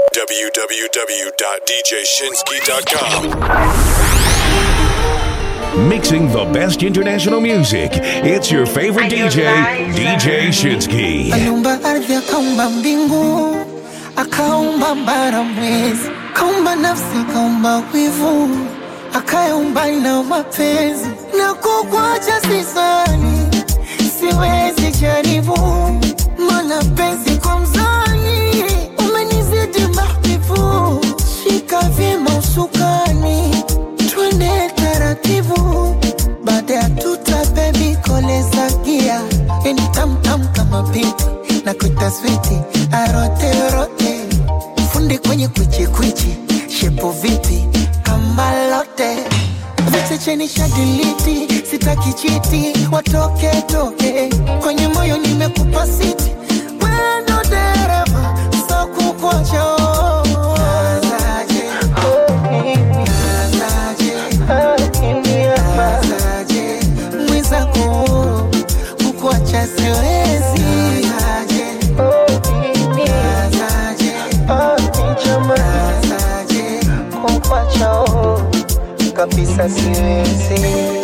www.djshinsky.com. Mixing the best international music. It's your favorite DJ, DJ Shinsky. Aliumba ardhi akaumba mbingu, akaumba bara mwezi, akaumba nafsi, akaumba wivu, akaumba na mapenzi. Na kukuacha sisani, siwezi jaribu, mana penzi kwa mzani, umenizidi mahbibu. Shika vyema usukani, twende taratibu, baada ya tuta bebi koleza gia, yani tamtam kama pipi na kuita switi arote rote, fundi kwenye kwichi kwichi, shepo vipi kama lote vichecheni shadiliti, sitaki chiti, watoke toke kwenye moyo nimekupa siti, wendo dereva so kukocho mwizako kukuacha siwezi kukuacha kabisa siwezi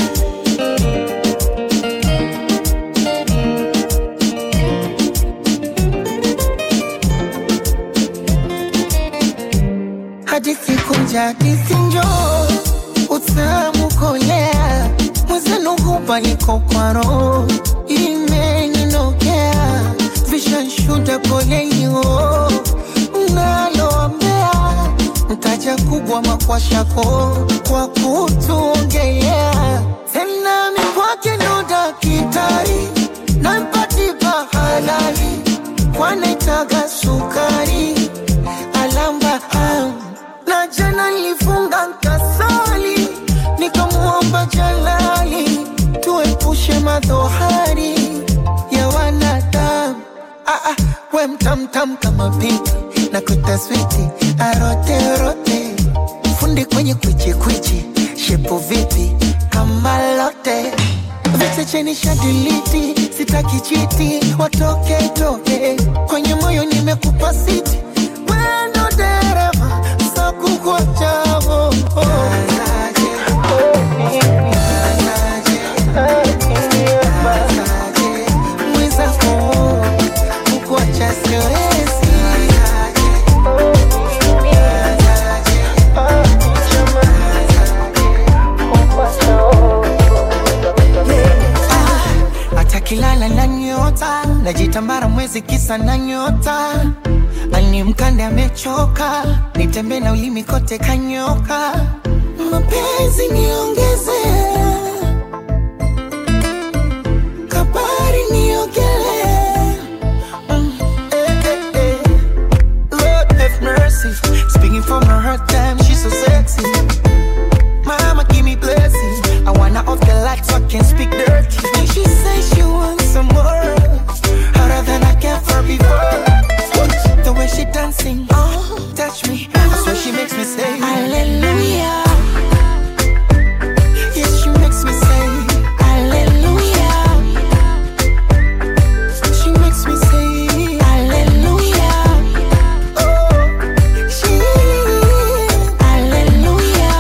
hadithi kunja hadithi njoo utamu kolea mwezenu hupa niko kwa roho imeninokea vishanshuda polelio naloambea mtaja kubwa makwashako kwa kutuongelea tena mikwake ndo dakitari nampatipa halali kwanaitaga sukari alamba am na jana nilifunga nkasali nikamuomba jalali tuepushe madhohari ya wanadamu ah, ah, we mtamtam kama pinki na kutaswiti aroterote fundi kwenye kwichikwichi shepo vipi kama lote vichecheni shadiliti sitaki chiti watoke toke kwenye moyo nimekupa siti wendo dereva sakukwachavo oh, oh. mwizako kukuacha siwezi hata kilala na nyota najitambara mwezi kisa na nyota ani mkande amechoka nitembe na ulimi kote kanyoka mapenzi niongeze kabari niogele Mm, eh, eh, eh. Lord have mercy speaking from her hurt time she's so sexy Mama, give me blessing. I wanna off the lights so I can speak dirty. And she says she wants some more. Harder than I can for before. The way she dancing, oh, touch me. That's what she makes me say, Hallelujah. Yes, she makes me say, Hallelujah. She makes me say, Hallelujah. Oh, she, Hallelujah.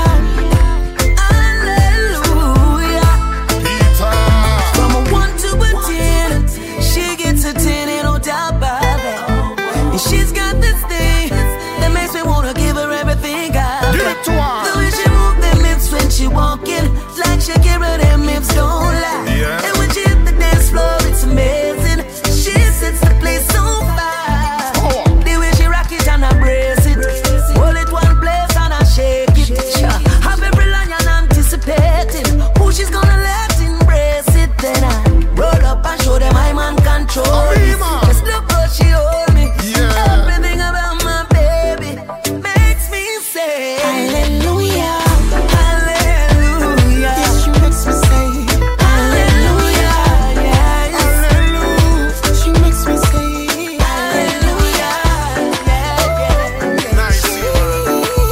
From a one to a ten, she gets a ten and no doubt about that. And she's got this thing that makes me wanna give her everything I got. The way she move them hips when she walking, like Shakira, them hips don't lie. Yeah. And when she hit the dance floor, it's amazing. She sets the place so fire. The way she rock it and I brace it, hold it one place and I shake it. Sure. Have every lion anticipating who she's gonna let embrace it. Then I roll up and show them I'm on control. Just look how she hold me. Everything about my baby makes me say Hallelujah. Hallelujah. Yes, she makes me say, Hallelujah. Yeah, yeah. she makes me say, Hallelujah. Yeah, yeah.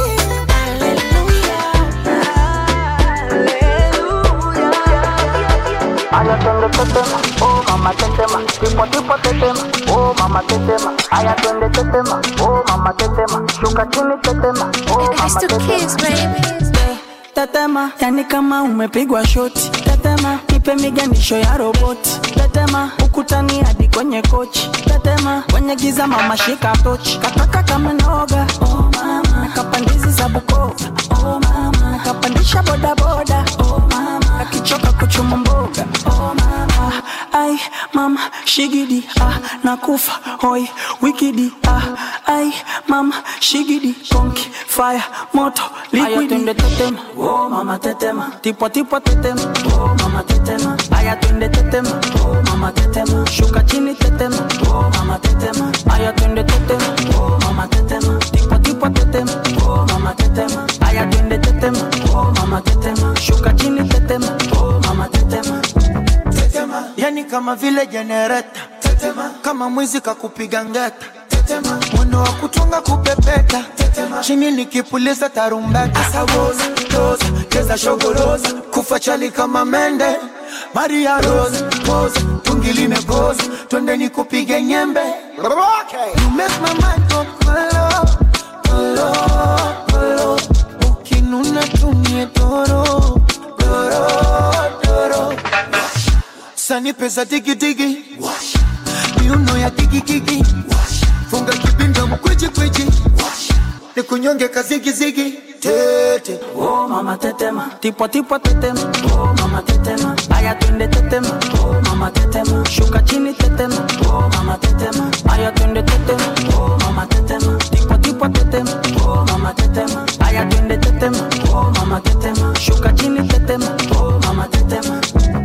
Aya twende tetema, oh mama tetema, tipo tipo tetema, oh mama tetema. Aya twende tetema, oh mama mama tetema, shuka chini tetema, oh I mama still tetema. kiss, baby. tetema yani kama umepigwa shoti tetema nipe miganisho ya roboti tetema ukutani hadi kwenye kochi tetema kwenye giza mama shika tochi kataka kama noga oh mama nakapandizi za bukova oh mama nakapandisha bodaboda oh mama kakichoka kuchuma mboga oh mama ai mama shigidi ah nakufa hoi wikidi ah ai mama shigidi konki fire moto liquidi twende tetema oh mama tetema tipo tipo tetema oh mama tetema aya twende tetema oh mama tetema shuka chini tetema oh mama tetema aya twende tetema oh mama tetema tipo tipo tetema oh mama tetema aya twende tetema oh mama tetema shuka chini tetema oh mama tetema tetema yani kama vile jenereta tetema kama mwizi kakupiga ngeta tetema mwendo wa kutunga kupepeta tetema chini nikipuliza tarumbeta asawoza toza cheza shogoroza kufa chali kama mende maria rose pose tungi limegoza twende nikupige nyembe you make my mind go kolo kolo kolo ukinuna tumie doro doro doro sani pesa digidigi miuno ya digigigi funga kibinda mkwijikwijji nikunyonge kazigizigi tete oh mama tetema tipo tipo tetema oh mama tetema aya twende tetema oh mama tetema shuka chini tetema oh mama tetema aya twende tetema oh mama tetema tipo tipo tetema oh mama tetema aya twende tetema oh mama tetema shuka chini tetema oh mama tetema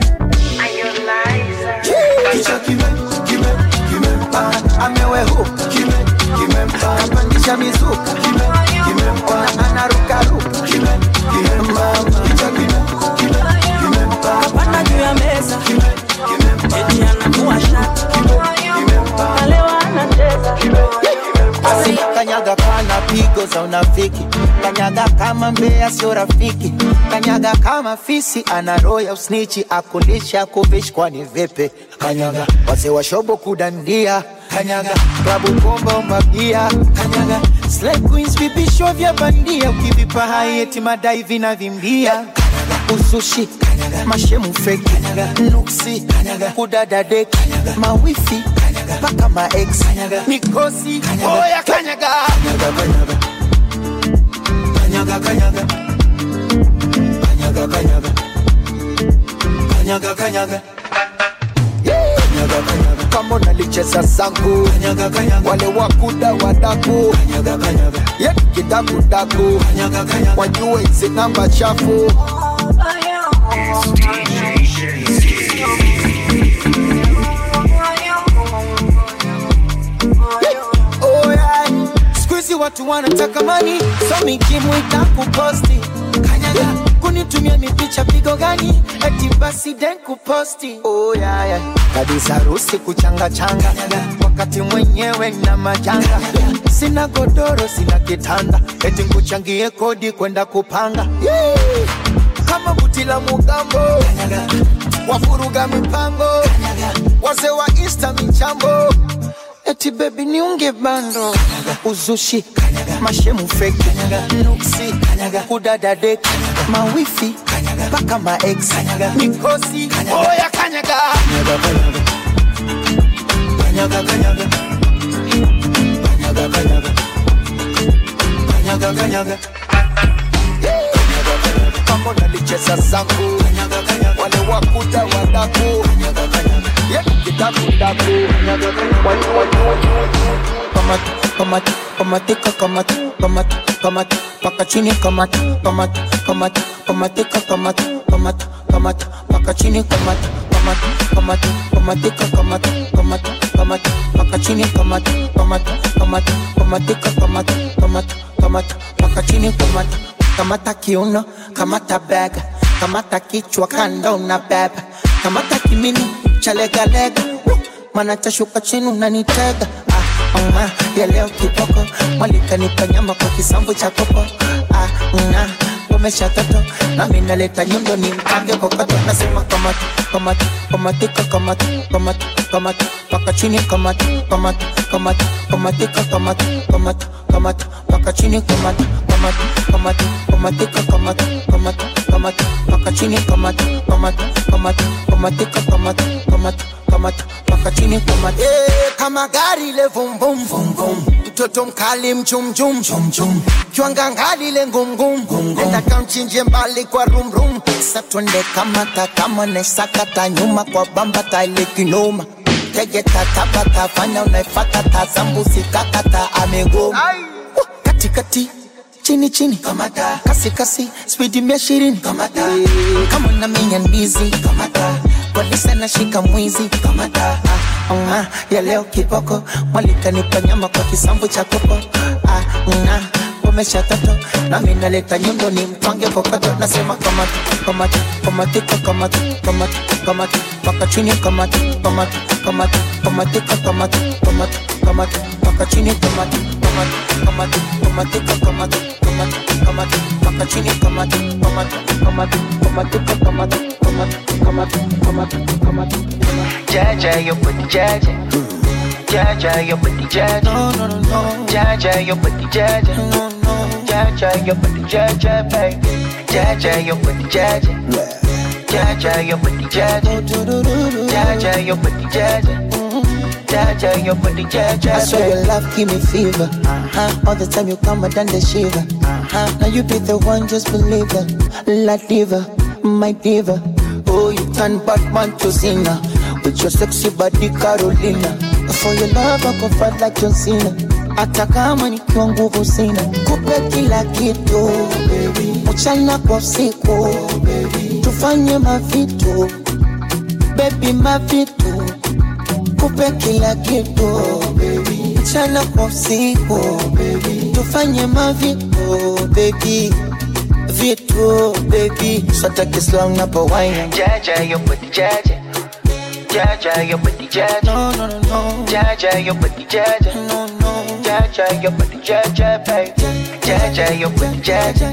kicha kime kime kimempa amewehu kime kimempa kapandisha mizuka kime kimempa na anarukaruka kime kimempa kicha kime kime kimempa kapanda juu ya meza kime kimempa eti anakuwa shati kimempa kalewa anacheza Basi kanyaga kana pigo za unafiki, kanyaga kama mbea sio rafiki, kanyaga kama fisi ana roho ya usnichi, akulisha kuvishi kwani vipi? Kanyaga wazee wa shobo kudandia, kanyaga klabu pomba umabia, kanyaga slay queens vipisho vya bandia, ukivipa hai eti madai vinavimbia, kanyaga usushi, kanyaga mashemu fake, kanyaga nuksi, kanyaga kudada dek, mawifi, kanyaga mpaka ma ex, kanyaga mikosi, oya kanyaga, kanyaga kanyaga kanyaga kanyaga kanyaga kanyaga kanyaga kanyaga Kanyaga, kanyaga. kama unalicheza zangu kanyaga, kanyaga. wale wakuda wadaku kanyaga, kanyaga. ye kidakudaku kanyaga, kanyaga. wajue hizi namba chafu Oh, yeah. Siku hizi watu wanataka mani so mikimu itakuposti kanyaga kunitumia mipicha pigo gani eti basi den kuposti oh, yeah, yeah. kabisa harusi kuchanga changa wakati mwenyewe na majanga sina godoro sina kitanda eti nkuchangie kodi kwenda kupanga yeah. kama buti la mugambo wafuruga mipango wazee wa insta michambo eti bebi niunge bando uzushi mashemu feki nuksi kudada deki mawifi mpaka maex mikosi oya kanyaga kanyaga kanyaga kanyaga kanyaga kanyaga kanyaga kama nalicheza zangu wale wakuda wadaku Yeah, kitakudaku kamata kamata kamatika kamata kamata kamata paka chini kamata kamata kamata kamatika kamata kamata kamata paka chini kamata kamata kamata kamatika kamata kamata kamata paka chini kamata kamata kamata kamatika kamata kamata kamata paka chini kamata kamata kiuno kamata bega kamata kichwa kando na beba kamata kimini cha legalega mana tashuka chini unanitega ah, uma, ya leo kiboko mwalikanipa nyama kwa kisambu cha kopo ah, una, komesha toto nami naleta nyundo ni mpange kokoto nasema kamata kamata kamatika kamata kamata kamata paka chini kamata kamata kamata kamatika kamata kamata kamata paka chini kamata kamata kamata kamatika kamata kamata kamata paka chini kamata kamata kamata kamatika kamata kamata kamata paka chini kamata Eh, kama gari le vum vum vum vum mtoto mkali mchum chum chum chum kiwanga ngali le ngum ngum nenda kamchinje mbali kwa rum rum Sa twende kamata kama nesakata nyuma kwa bamba taile kinoma tege tatabata fanya unaifata tazambusi kakata amegoma Wah, katikati chini chini kamata kasi kasi spidi mia ishirini kamata kama unaminya ndizi kamata polisi anashika mwizi kamata ah, ah, ya leo kiboko mwalikanipa nyama kwa kisambu cha kopo ah, ah, umesha toto nami naleta nyundo ni mtwange kokoto nasema kamata kamata kamatika kamata kamata kamata paka chini kamata kamata kamata kamatika kamata kamata kamata paka chini kamata kamata kamata kamatika kamata kamata kamata paka chini kamata kamata kamata kamatika kamata kamata kamata kamata kamata jaja yo put jaja jaja yo put jaja no no no no jaja yo put jaja no no jaja yo put jaja baby jaja yo put jaja jaja yo put jaja jaja yo put jaja jaja yo put jaja I swear your love give me fever. Uh-huh. All the time you come, I done the shiver. Uh-huh. Now you be the one, just believe it. La diva, my diva. Oh, you turn Batman to Cena with your sexy body, Carolina. For your love, I go fight like John Cena. Hata kama nikiwa nguvu sina, kupe kila kitu mchana kwa usiku, tufanye mavitu baby, mavitu kupe kila kitu mchana kwa usiku tufanye mavitu baby vitu baby swataki slang napo wine jaja yo put jaja jaja yo put jaja no no no no jaja yo put jaja no no jaja yo put jaja baby jaja yo put jaja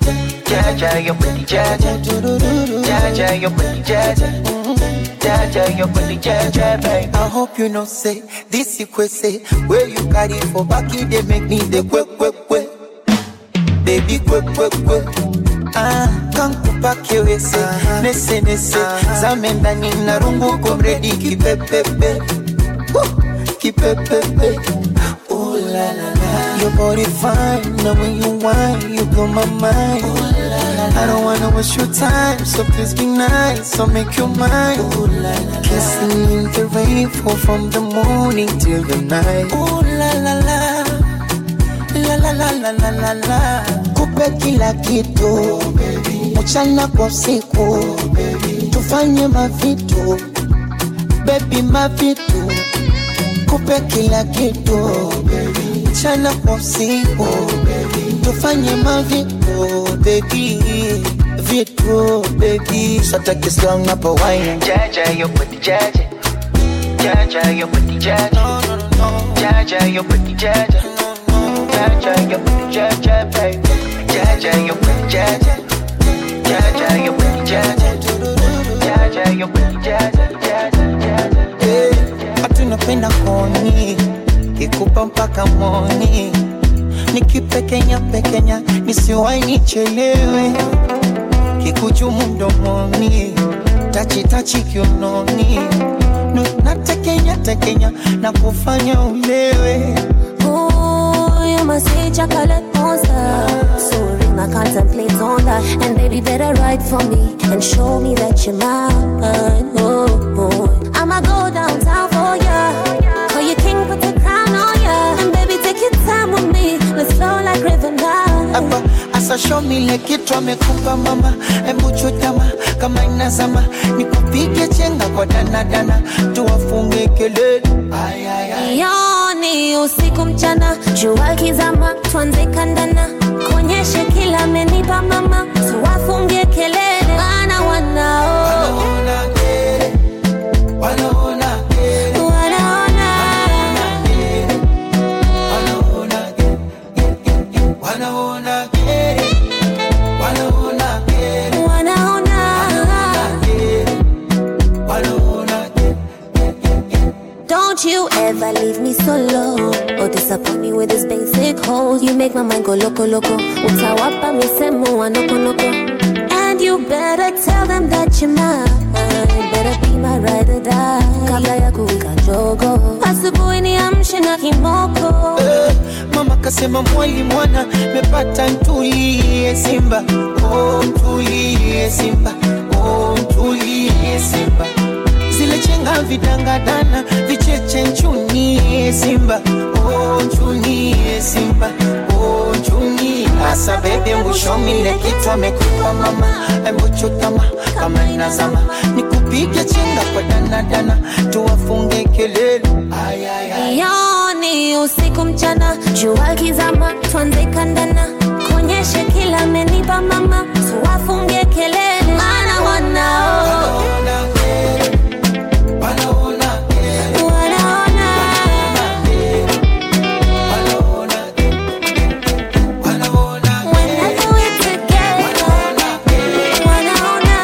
jaja yo put jaja jaja yo put jaja jaja yo put jaja baby I hope you know say this you say where you carry for back you they make me the quick quick quick baby quick quick quick Ah, kankupa kiwese nese nese zame ndani na rungu komredi kipepepe Woo, kipepepe Ooh la la la Your body fine, now when you whine, you blow my mind I don't wanna waste your time, so please be nice, so make your mind Ooh la la Kissing in the rain, fall from the morning till the night Ooh la la la la la la la la la la kupe kila kitu mchana kwa usiku tufanye mavitu bebi mavitu kupe kila kitu mchana kwa usiku tufanye mavitu bebi vitu bebi sataki slang napo wine jaja yo put jaja jaja yo put jaja no no no no jaja yo put jaja jaja yo put jaja baby jaja yo put jaja jaja yo put jaja jaja yo put jaja jaja jaja Eh, watu napenda koni kikupa mpaka moni nikipekenya pekenya nisiwai nichelewe kikuchumu mdomoni tachitachi kiunoni Nu- natekenya tekenya na kufanya ulewe Ooh, you must say chocolate monster. So ring, I contemplate on that. And baby, better write for me and show me that you're mine. Oh, oh. I'ma go downtown for ya. Call you king, put the crown on ya. And baby, take your time with me. Let's flow like river now. hapa asa show me ile kitu amekupa mama hebu chutama kama inazama nikupige chenga kwa danadana tuwafunge kelele Ay, ay, ay. Yoni usiku mchana, jua kizama, tuanze kandana, kuonyeshe kila amenipa mama, tuwafungie kelele, wana wanao Wanaona kere, wanaona kere, wanaona wanaona kere, kere, kere, kere, wanaona kere, wanaona you ever leave me solo or disappoint me with this basic hole, you make my mind go loco loco. Utawapa misemo wa noko noko. And you better tell them that you're mine. Better be my ride or die. Kabla ya kuwika jogo, asubuhi niamshe na kimoko. Eh, mama kasema mwali mwana mepata ntulie simba oh, ntulie simba oh, ntulie simba zile chenga vidangadana vicheche nchunie simba oh, nchunie simba oh, nchunie asa bebe mwishomile kitu amekupa mama embuchutama kama inazama nikupige chenga kwa danadana tuwafunge kelele ay, ay, ay. Yoni usiku mchana, jua kizama, tuanze kandana, konyeshe kila amenipa mama, tuwafunge kelele, maana wanao wanaona whenever we're together, wanaona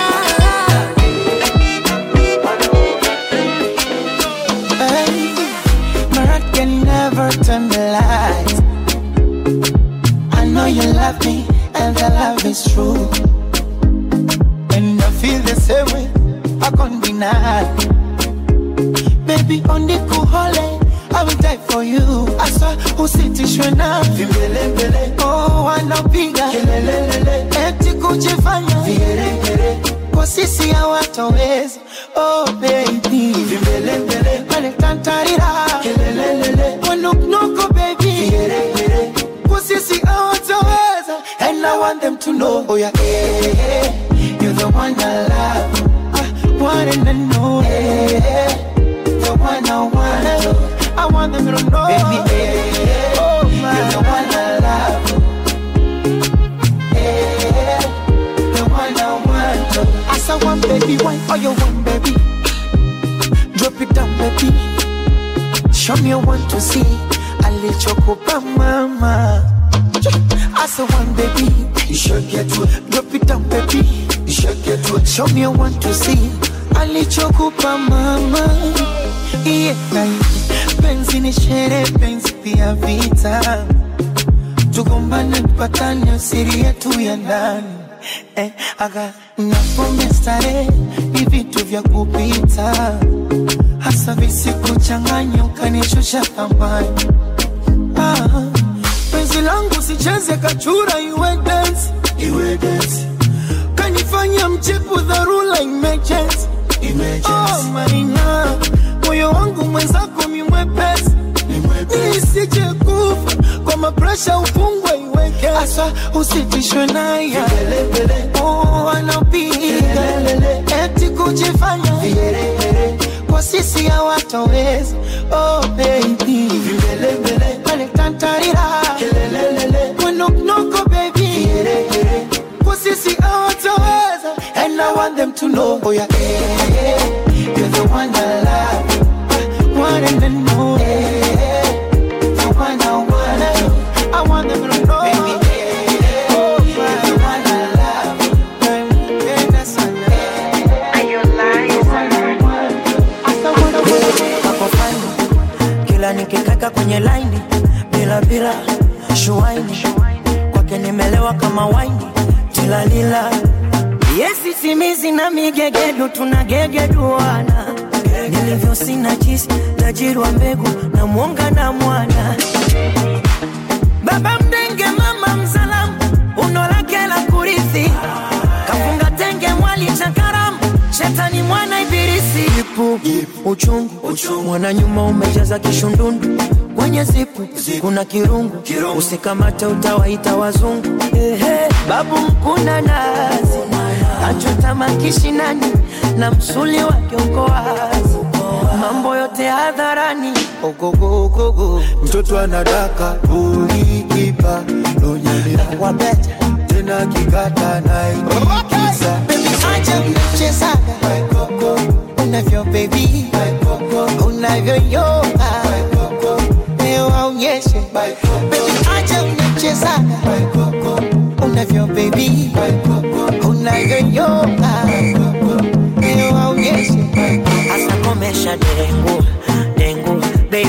Hey, my heart can never turn the lights. I know you love me, and the love is true. And I feel the same way, I can't deny. Baby, on the cool holiday, I will die for you. I saw usitishwe na vimbelembele. Oh, wanapiga kelelelele, eti kujifanya vigeregere kwa sisi hawatoweza. Oh baby, vimbelembele, wanatantarira kelelelele, wanuknuku baby, vigeregere kwa sisi hawatoweza. And I want them to know, oh yeah, eh, eh, you're the one I love, I want them to know, eh, eh, the one I want. I want them to know, baby, eh, oh my, you're the one I love. Eh, the one I want. As I want, baby, why are you one, baby? Drop it down, baby. Show me one to see. Alichokupa mama. As I want, baby. You should get to it. Drop it down, baby. You should get to it. Show me one to see. Alichokupa mama. Yeah. Penzi ni shere, penzi pia vita tugombane tupatane siri yetu ya ndani eh, aga napombe starehe ni vitu vya kupita hasa visikuchanganya ukanishusha thamani ah, penzi langu sicheze kachura iwe dance iwe dance kanifanya mchepu dharura emergency oh, maina moyo wangu mwenzako mimwepesi nisije kufa kwa mapresha ufungwe iweke asa usitishwe naye oh, anapiga eti kujifanya kwa sisi hawatoweza oh, baby waletantarira wenoknoko baby kwa sisi hawatoweza and I want them to know oh, yeah, eh, eh, you're the one I love one and then know the one I want I want them to know baby oh, you're the one I love nampenda sana Hapo fine. kila nikikaka kwenye laini bila bila shuaini kwake nimelewa kama waini tilalila yesi simizi na migegedu tunagegeduana nilivyo sina jisi tajirwa mbegu na mwonga na mwana baba mdenge mama mzalamu uno lake la kurithi kafunga tenge mwali chakaramu shetani mwana ibilisi ipu uchungu, mwana nyuma umejaza kishundundu kwenye zipu kuna kirungu, usikamate utawaita wazungu Ehe, babu mkuna nazi achota makishinani na msuli wa kiongoazi mambo yote hadharani ogogogogo mtoto anadaka uliipa nonyelea wabeta tena kikata naikisa Baby, acha mchezaga unavyo baby unavyoyoga leo aonyeshe Baby, acha mchezaga unavyo baby unavyoyoga leo aonyeshe asa komesha dengu dengu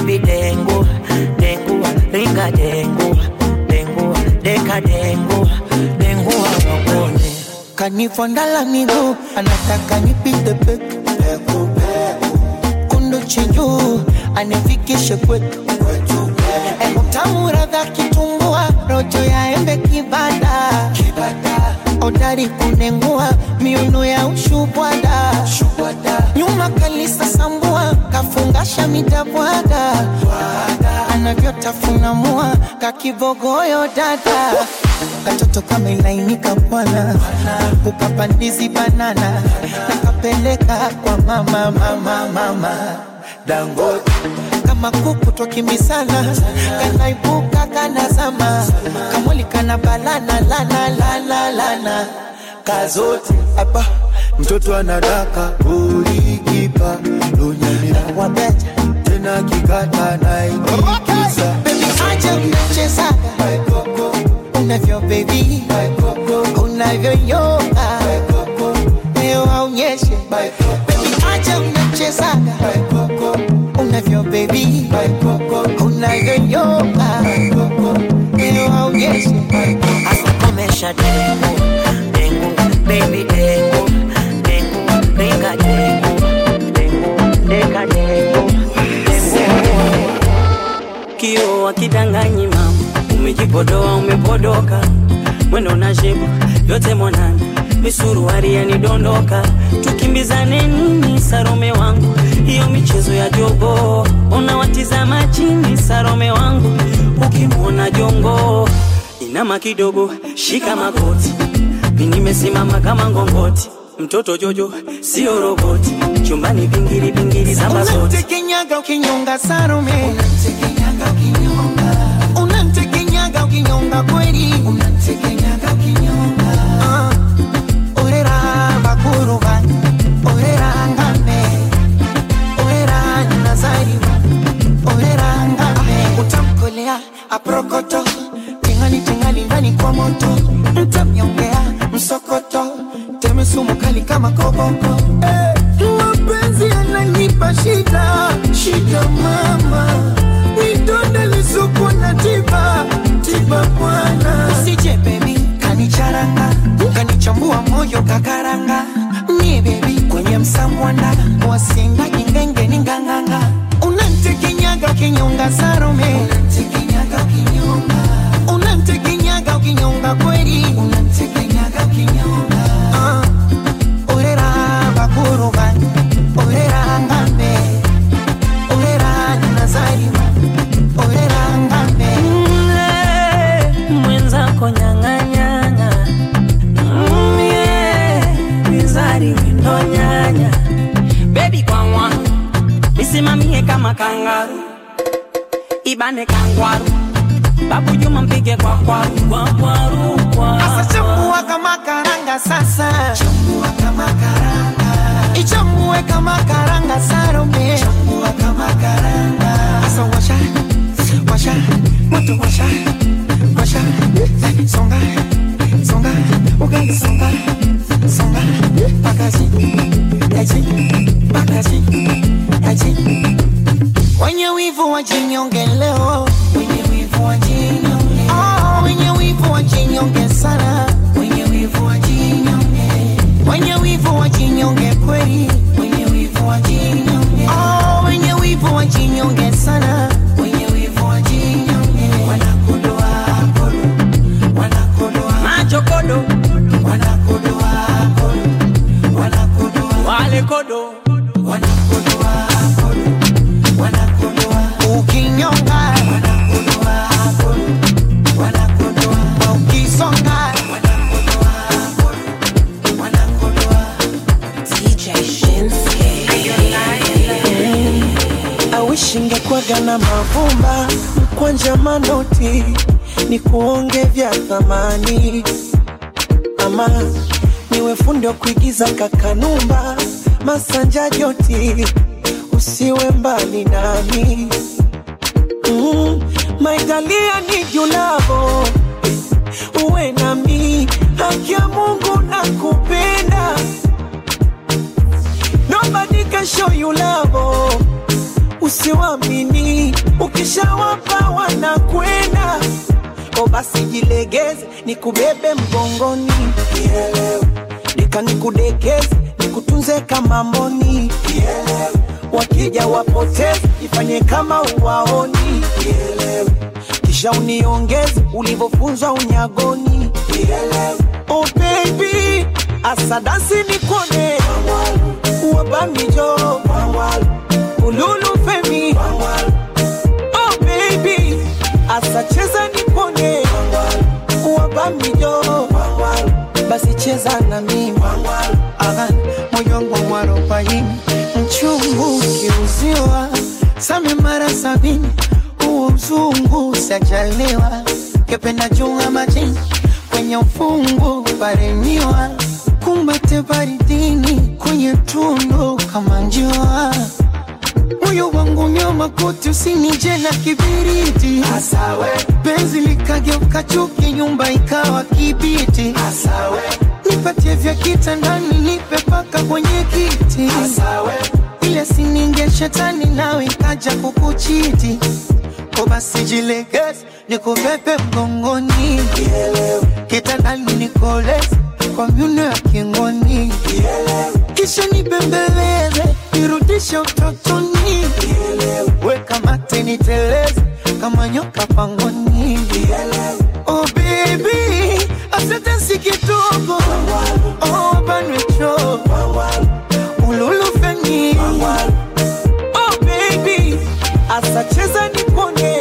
deka dengu dengu wawakone kanifondala miguu anataka nipite peku kundu chinjuu anifikishe kwetu utamu radha kitumbua rojo ya embe kibada odari kunengua miuno ya ushubwada nyuma kalisa sambua kafungasha mitabwaga anavyotafuna mua kakibogoyo dada katoto kamelainika bwana ukapandizi banana nakapeleka kwa mama mama mama dangote kama kuku twakimbisana kanaibuka kanazama kamwali kana balana lana lana lana kazote hapa mtoto anadaka ulikipa lunyamira wabeja tena kikata naikiza bebi aja unachezaga unavyo bebi unavyoyoga leo aonyeshe bebi aja unachezaga unavyo bebi unavyoyoga leo aonyeshe Komesha dengu, dengu, baby dengu, dengu, denga dengu, dengu, denga dengu, dengu. Kio wakidanganyi mama, umejipodoa umepodoka, mwendo na shepu yote mwanana, misuruari yanidondoka, tukimbizane nini Sarome wangu, hiyo michezo ya jogo, unawatizama chini Sarome wangu, ukimwona jongo inama kidogo, shika magoti, mi nimesimama kama ngongoti, mtoto Jojo sio roboti, chumbani pingili pingili samba zote unamtekenyaga ukinyonga sarume unamtekenyaga ukinyonga kweli Ah, orera bakuruba orera ngame orera nazariwa orera ngame utamkolea aprokoto tingali tingali ndani kwa moto mtamnyongea msokoto teme sumu kali kama koboko eh, mapenzi yananipa shida shida mama nidonda lisuku na tiba tiba bwana usije bebi kanicharanga kanichambua moyo kakaranga mie bebi kwenye msamwanda wasinga ingenge ni nganganga unantekenyaga kinyonga sarume unantekenyaga kinyonga unantekenyaga ukinyonga kweli unantekenyaga kinyonga ah, orera bakuruba orera ngambe orera nazariwa orera ngambe Mle, mwenzako nyang'anyang'a Mm, yeah, mizari windo nyanya bebi kwa mwana misimamie kama kangaru ibane kangwaru babu juma mpige kwa kwaru kwa kwaru kwa Sasa chambua kama karanga sasa chambua kama karanga ichambue kama karanga sarome chambua kama karanga Sasa washa washa moto washa washa songa songa ugali songa songa pakazi aji pakazi aji wenye wivu wajinyonge leo wenye wivu wajinyonge oh, wenye wivu wajinyonge sana wenye wivu wajinyonge wenye wivu wajinyonge kweli wenye wivu wajinyonge oh, wenye wivu wajinyonge sana wenye wivu wajinyonge wanakodoa kodo wanakodoa macho kodo wanakodoa kodo wanakodoa wale kodo wanakodoa kodo wanakodoa ukinyonga wanakodoa kodo wanakodoa ukisonga wanakodoa kodo wanakodoa DJ Shinsuke. awishi ngekwaga na mavumba mkwanja manoti ni kuonge vya thamani ama niwe fundi wa kuigiza kakanumba masanja joti usiwe mbali nami mm, maitalia ni julavo uwe nami haki ya mungu na kupenda nobody can show you love usiwamini ukishawapa wanakwenda oh basi jilegeze nikubebe mgongoni deka nikudekeze nikutunze kama mboni wakija wapoteze ifanye kama uwaoni kisha uniongeze ulivyofunzwa unyagoni oh baby asadasi nikone wabamijo ululu femi oh baby asacheza nikone wabamijo basi cheza na mimi Aha, moyo wangu warobaini mchungu ukiuziwa same mara sabini huo mzungu sajaliwa kependa junga majini kwenye ufungu paremiwa kumbate baridini kwenye tundu kama njua moyo wangu nyoma koti usinije na kibiriti Asawe. penzi likageuka chuki nyumba ikawa kibiti Asawe. nipatie vya kitandani nipe paka kwenye kiti Asawe. ile sininge shetani nawe ikaja kukuchiti ko basi jilegeze nikubebe mgongoni kitandani nikoleze kwa myuno ya kingoni kisha nibembeleze nirudishe utotoni weka mate niteleze kama nyoka pangoni oh baby asante si kidogo oh banwecho ululufeni oh baby asacheza nipone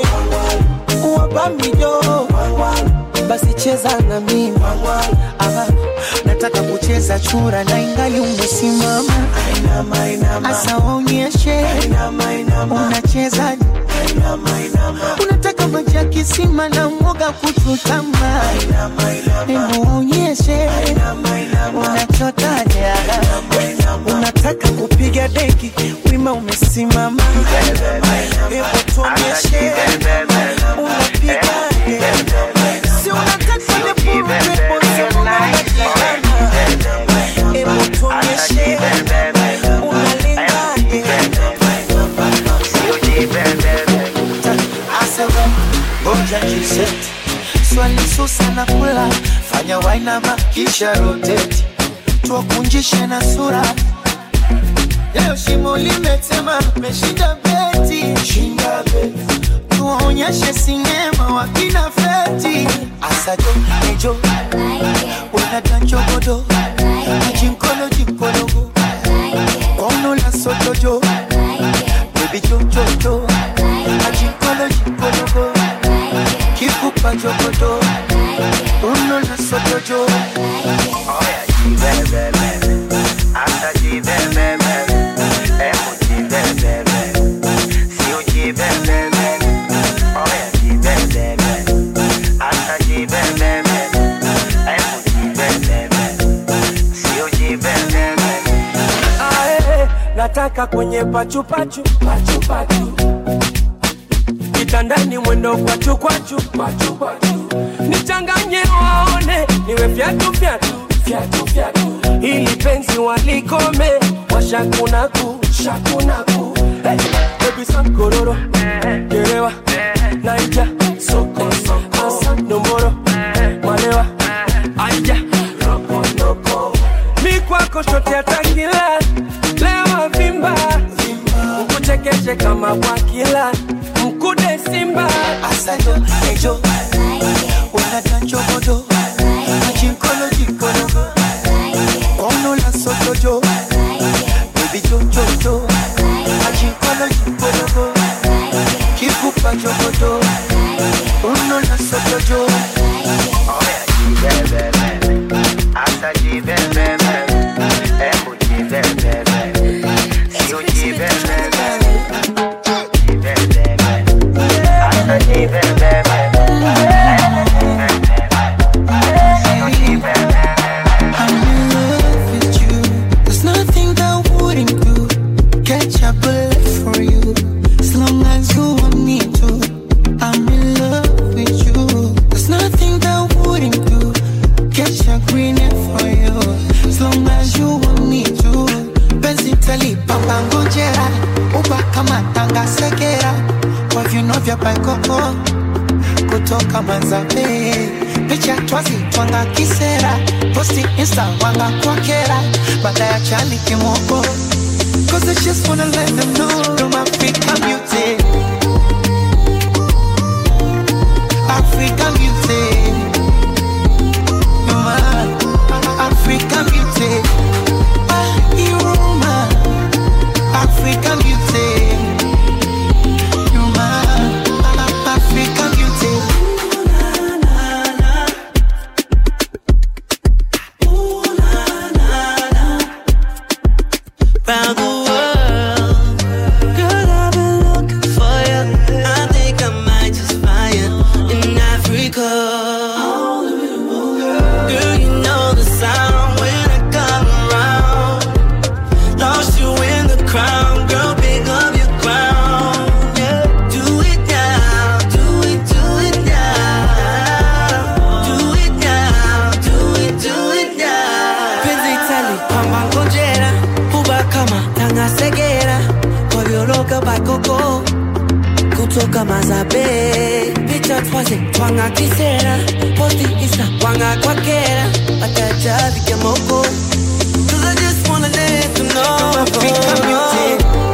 wabamijo basi cheza na mimi Aha, nataka kucheza chura na ingali umesimama asa waonyeshe unacheza unataka maji ya kisima na mwoga kuchutama hebu waonyeshe unachotaja unataka kupiga deki wima umesimama hebu tuonyeshe unapigaje si unataka nipurupepo hebu tuonyeshe unalengaje Asema, ngoja jiseti swali susa na kula fanya wainama kisha roteti tuwakunjishe na sura leo shimo limetema meshinda beti shinda beti tuwaonyeshe sinema wakina feti asajo nejo wenadanjogodo ajinkolo jinkologo kono la sotojo bebi jojojo ajinkolo jinkologo kikupa jogodo uno la sotojo Ae, nataka kwenye pachupachu pachupachu kitandani mwendo kwachu kwachu kwachu kwachu nichanganye waone niwe fyatu fyatu fyatu fyatu ili penzi walikome washakunaku shakunaku hey, baby sankororo gerewa naija soko soko asa nomboro malewa aija rokonoko mi kwako shote atakila lewa vimba ukuchekeshe kama bwakila mkude simba asajo nejo wenadanjogodo ajinkolo jinkologo kono la sotojo bebi jojojo ajinkolo jinkologo kikupa jogodo uno la sotojo I'm in love with you. There's nothing that I wouldn't do. Catch a bullet for you. As long as you want me to. I'm in love with you. There's nothing that I wouldn't do. Catch a green hair for you. As long as you want me to. Penzi talipamba ngojera. Uba kama tanga segera. Kwa viuno vya paikoko. Kutoka Manzambe picha twazi twanga kisera posti insta wanga kwakera baada ya chali kimoko Cause I just wanna let them know I'm African beauty African beauty You're my African beauty Ah, you're my African beauty You're my African beauty round the world. Girl, I've been looking for you. I think I might just find you in Africa. Girl, you know the sound when I come around. Lost you in the crowd, girl, pick up your crown. Yeah, do it now, do it, do it now. Do it now, do it, do it now. Penzi tali, kwamba ngojera kuba kama tangasegera kwavyoloka bakoko kutoka mazabe picha twaze twanga kisera posti isa wanga kwakera batajaviga moko Cause I just wanna let you know African beauty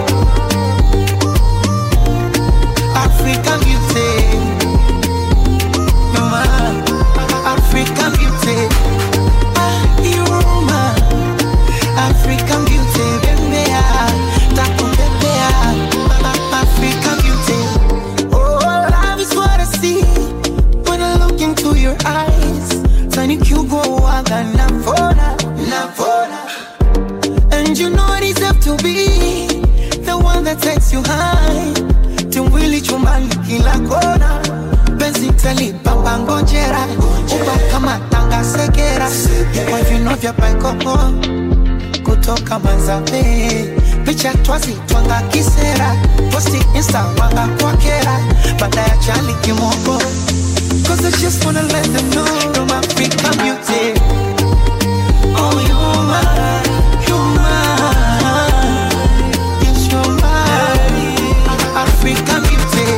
African beauty You're my African beauty Ah, You're my African beauty Bembea Takupepea African beauty Oh, love is what I see When I look into your eyes Tiny Cugo Waga Navona Navona and you know I deserve to be the one that takes you high. Tumwili chumbani kila kona, penzi talipamba ngojera, uba kama tanga segera, kwa vino vya paikoko kutoka Manzabe, picha twazi twanga kisera, posti insta wanga kwakera, baada ya chali kimoko. Cause I just wanna let them know I'm African beauty. Oh, you're mine, you're mine. Yes, you're mine. African beauty.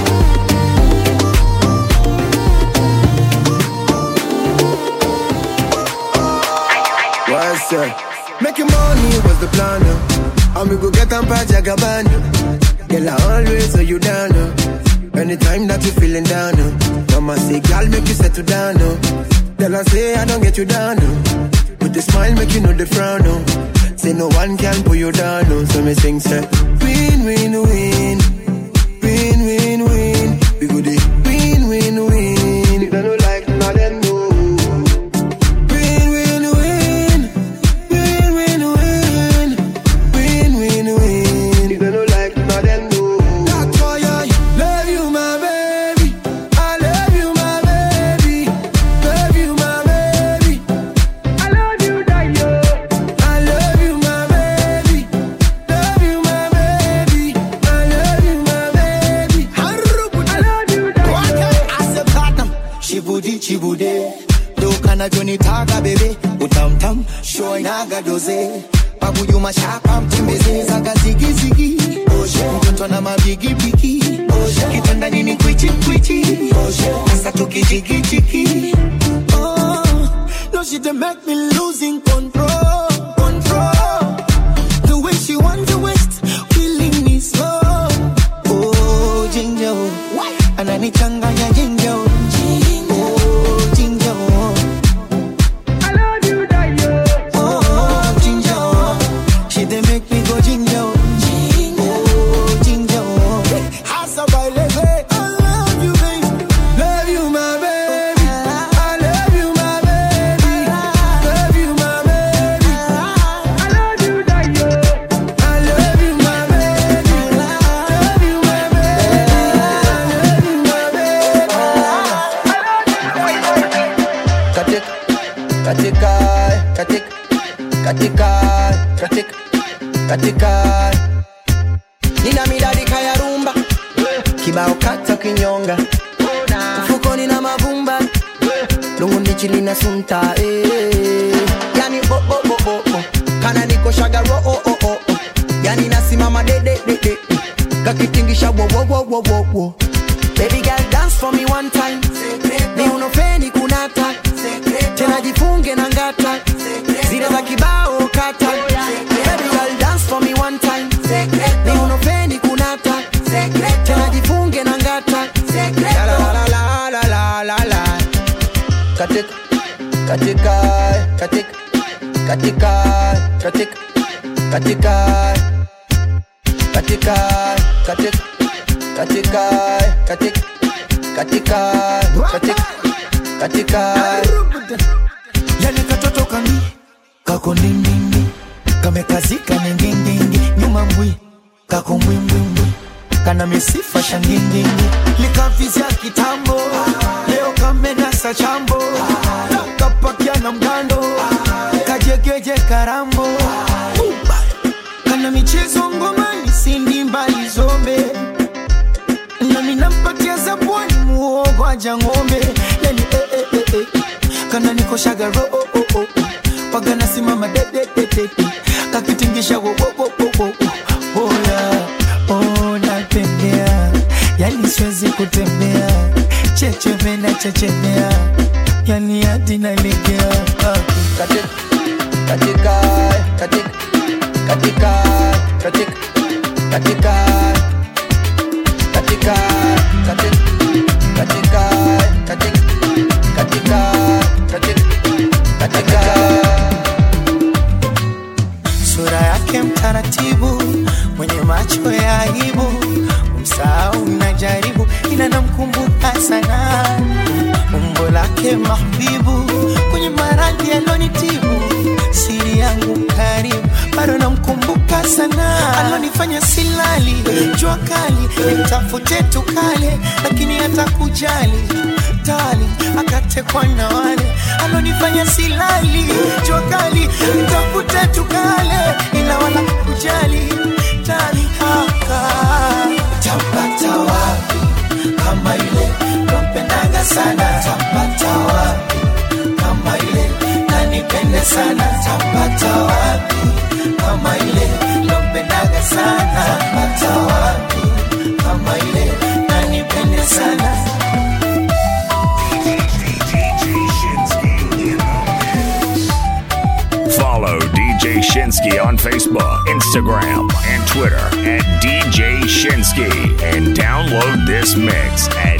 What's up? Making money was the plan. uh. And we go get them by Jagabana. Girl, I always hold you down. uh. Anytime that you feeling down. uh. Mama say, girl, make you settle down. uh. Tell her say, I don't get you down. uh. With the smile, make you know the frown. uh. Say, no one can pull you down. uh. So me sing, say, win, win, win. Win, win, win. We go the win, win, win. If they don't like, now them know. Win, win, win. Win, win, win. Win, win, win. If they don't like, now them know. That's why I love you, my baby. I love you, my baby. Love you, my baby. I love you, Dayo. I love you, my baby. Love you, my baby. I love you, my baby. I love you, Dayo. Ase platinum, shibudi chibude doka navyonitaka bebe utamtam shoinaga doze pabuyu mashapa mtembeze zaga zigizigi mtoto na mabigibigi kitanda nini kwichi kwichi sasa tukijigijigi Oh, no, she dey make me losing control, control. The way she want to waste, killing me slow. Oh, ginger, oh. ananichanganya ginger. oh. Oh, ginger. oh. Oh, ginger. oh. She dey make me go ginger. oh. Oh, ginger. oh. Hasa baile, babe. I love you, babe. Love you, my baby. I love you, my baby. Love you, my baby. I love you, Dayo. I love you, my baby. Love you, my baby. Love you, my baby. katika katika katika katika katika katika nina midadika ya rumba kibao kata kinyonga mfukoni na mavumba lungu ndichi lina sunta eh. yani bo, bo, bo, bo, bo. kana niko shagaro oh, oh, oh, oh. yani nasimama dededede kakitingisha wo, wo, wo, wo, wo, wo. Baby girl dance for me one time ni unofeni kunata katika katika katika katika katika katika katika katika katika katika katika katika katika yani katoto kami kako ndindindi kamekazika ningindingi nyuma mbwi kako mbwimbwimbwi kana misifa shangindingi likavizya kitambo leo kamenasa chambo kapakia na mgando kajegeje karambo kana michezo ngomani sindi mbali zombe nami nampatia zabwani muogo aja ng'ombe yani eh, eh, eh, eh. kana nikoshaga ro oh, oh, oh. paga nasimama dedededede kakitingisha wo, wo, wo, wo, wo, wo. oya oh, natembea yani siwezi kutembea chechemena chechemea yani hadi nalegea katika katika katika katika katika katika katika katika katika katika katika katika katika sura yake mtaratibu mwenye macho ya aibu msahau najaribu ila namkumbuka sana umbo lake mahbibu kwenye maradhi alonitibu siri yangu karibu bado namkumbuka sana alonifanya silali jua kali nitafute tukale lakini hata kujali tali akatekwa na wale alonifanya silali jua kali nitafute tukale ila wala kujali tali haka tapata wapi kama ile nampendaga sana tapata wapi kama ile nanipende sana tapata wapi kama ile nampendaga sana tapata wapi kama ile nanipende sana Follow DJ Shinsky on Facebook, Instagram, and Twitter at DJ Shinsky and download this mix at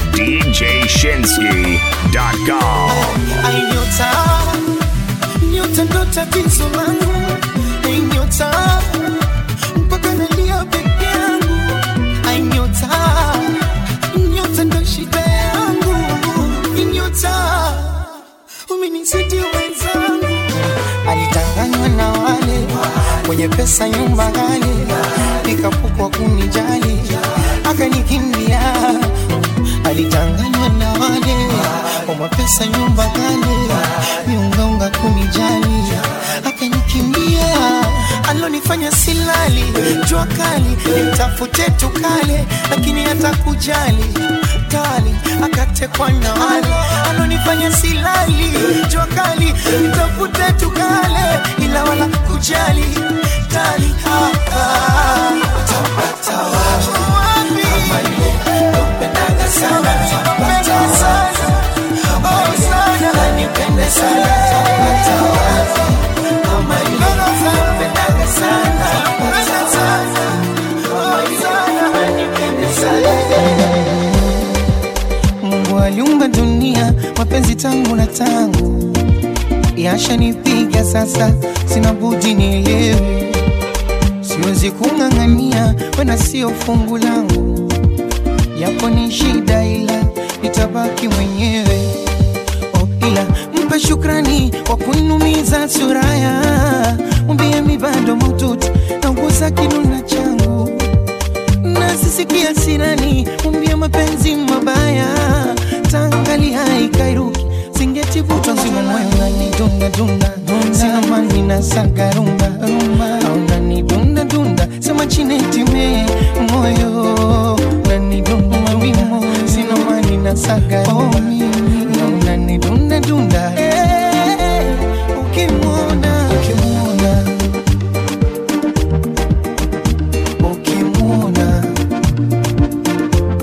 djshinsky.com. Ai nyota, nyota ndo tatizo langu. Ai nyota, mpaka nalia peke yangu. Ai nyota, nyota ndo shida yangu. Ai nyota, umenizidi wenzangu. Alitanganywa na wale wenye pesa, nyumba ghali, nikapukwa kunijali, akanikimbia alitanganywa na wale wa mapesa nyumba kale miungaunga kunijali akanikimbia alonifanya silali jua kali nimtafute tukale lakini hata kujali kali akatekwa na wale alonifanya silali jua kali nimtafute tukale ila wala kujali kali hapa tapata wapi napendaga sana tapata wapi oh sana nanipende sana tapata wapi kama ile napendaga sana tapata wapi kama ile nanipende sana Mungu aliumba dunia mapenzi tangu na tangu yashanipiga sasa, sina budi nielewe, siwezi kung'ang'ania wena sio fungu langu, yapo ni shida, ila nitabaki mwenyewe. Oh, ila mpe shukrani kwa kunumiza suraya, mwambie mi bado maututi nauguza kinuna changu nasisikia sirani, mwambie mapenzi mabaya, tangali haikairuki singetivutwa nzima moyo unanidunda dunda sina mani na saga rumba au unanidunda dunda sema chinetime moyo unanidunda mawimo sina mani na saga rumba na unanidunda dunda Eh, ukimwona ukimwona ukimwona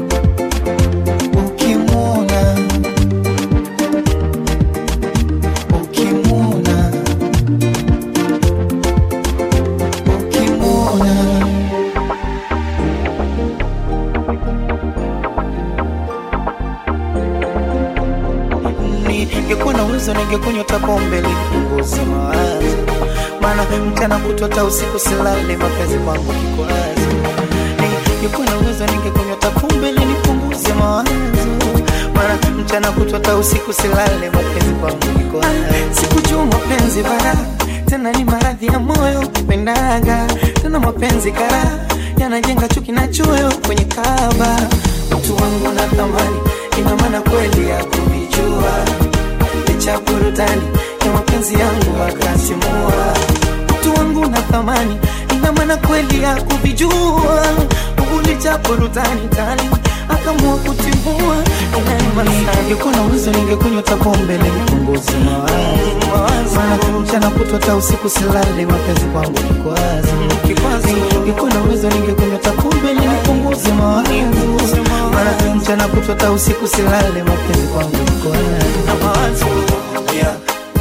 ningekuwa na uwezo ningekunywa hata pombe nipunguze mawazo maana mchana kutwa hata usiku silale mapenzi kwangu kikwazo ningekuwa na uwezo ningekunywa hata pombe nipunguze mawazo maana mchana kutwa hata usiku silale mapenzi kwangu kikwazo sikujua mapenzi bara tena ni maradhi ya moyo kupendaga tena mapenzi kara yanajenga chuki na choyo kwenye kaba mtu wangu na thamani ina maana kweli ya kuvijua licha burudani ya mapenzi yangu akasimua mtu wangu na thamani ina maana kweli ya kuvijua ulicha burudani tali akamua kutimua ningekuwa na uwezo ningekunywa hata pombe nipunguze mawazo maana mchana kutwa hata usiku silale mapenzi kwangu kikwazo ningekuwa na uwezo ningekunywa hata pombe nipunguze mawazo maana mchana kutwa hata usiku silale mapenzi kwangu kikwazo yeah.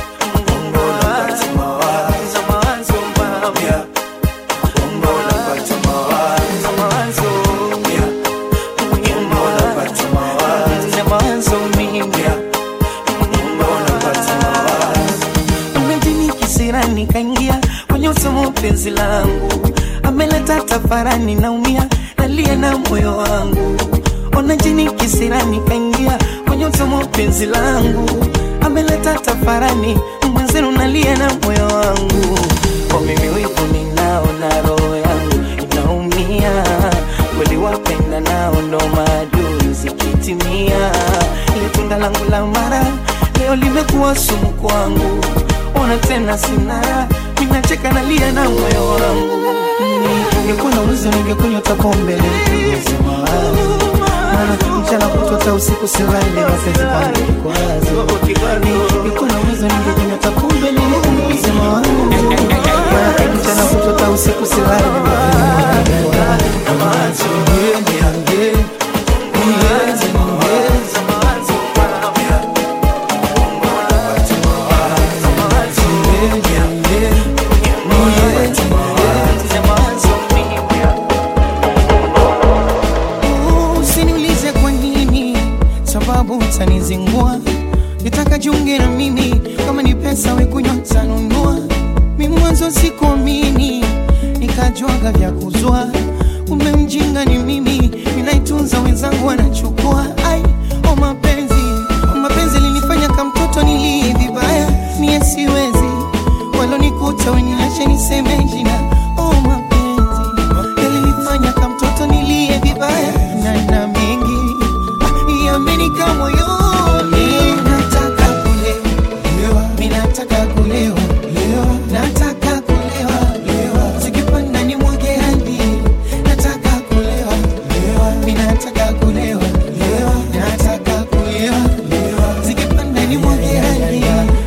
nikaingia kwenye usomo penzi langu ameleta tafarani naumia nalia na moyo wangu ona jini kisirani kaingia kwenye usomo penzi langu ameleta tafarani mwenzenu nalia na moyo wangu kwa mimi wivu ninao na roho yangu inaumia kweli wapenda nao ndo maadui zikitimia ile tunda langu la mara leo limekuwa sumu kwangu ona tena sina minacheka nalia na moyo wangu ningekuwa na uwezo ningekunywa hata pombe nipunguze mawazo maana mchana kutwa hata usiku silale mapenzi kwangu kikwazo ningekuwa na uwezo ningekunywa hata pombe nipunguze mawazo maana mchana kutwa hata usiku silale mapenzi kwangu usiniulize kwa nini sababu utanizingua nitaka jiunge na mimi kama ni pesa wekunywa tanunua mi mwanzo sikuamini nikajuaga vya kuzua kumbe mjinga ni mimi ninaitunza wenzangu wanachukua ai o mapenzi o mapenzi linifanya kamtoto nilie vibaya mie siwezi walonikuta weniache niseme jina o mapenzi yalinifanya kamtoto nilie vibaya na na mengi ah, yamenika moyoni nataka kulewa mi nataka kulewa nataka kulewa zikipanda ni mwage hadi nataka kulewa mi nataka kulewa nataka kulewa zikipanda ni mwage hadi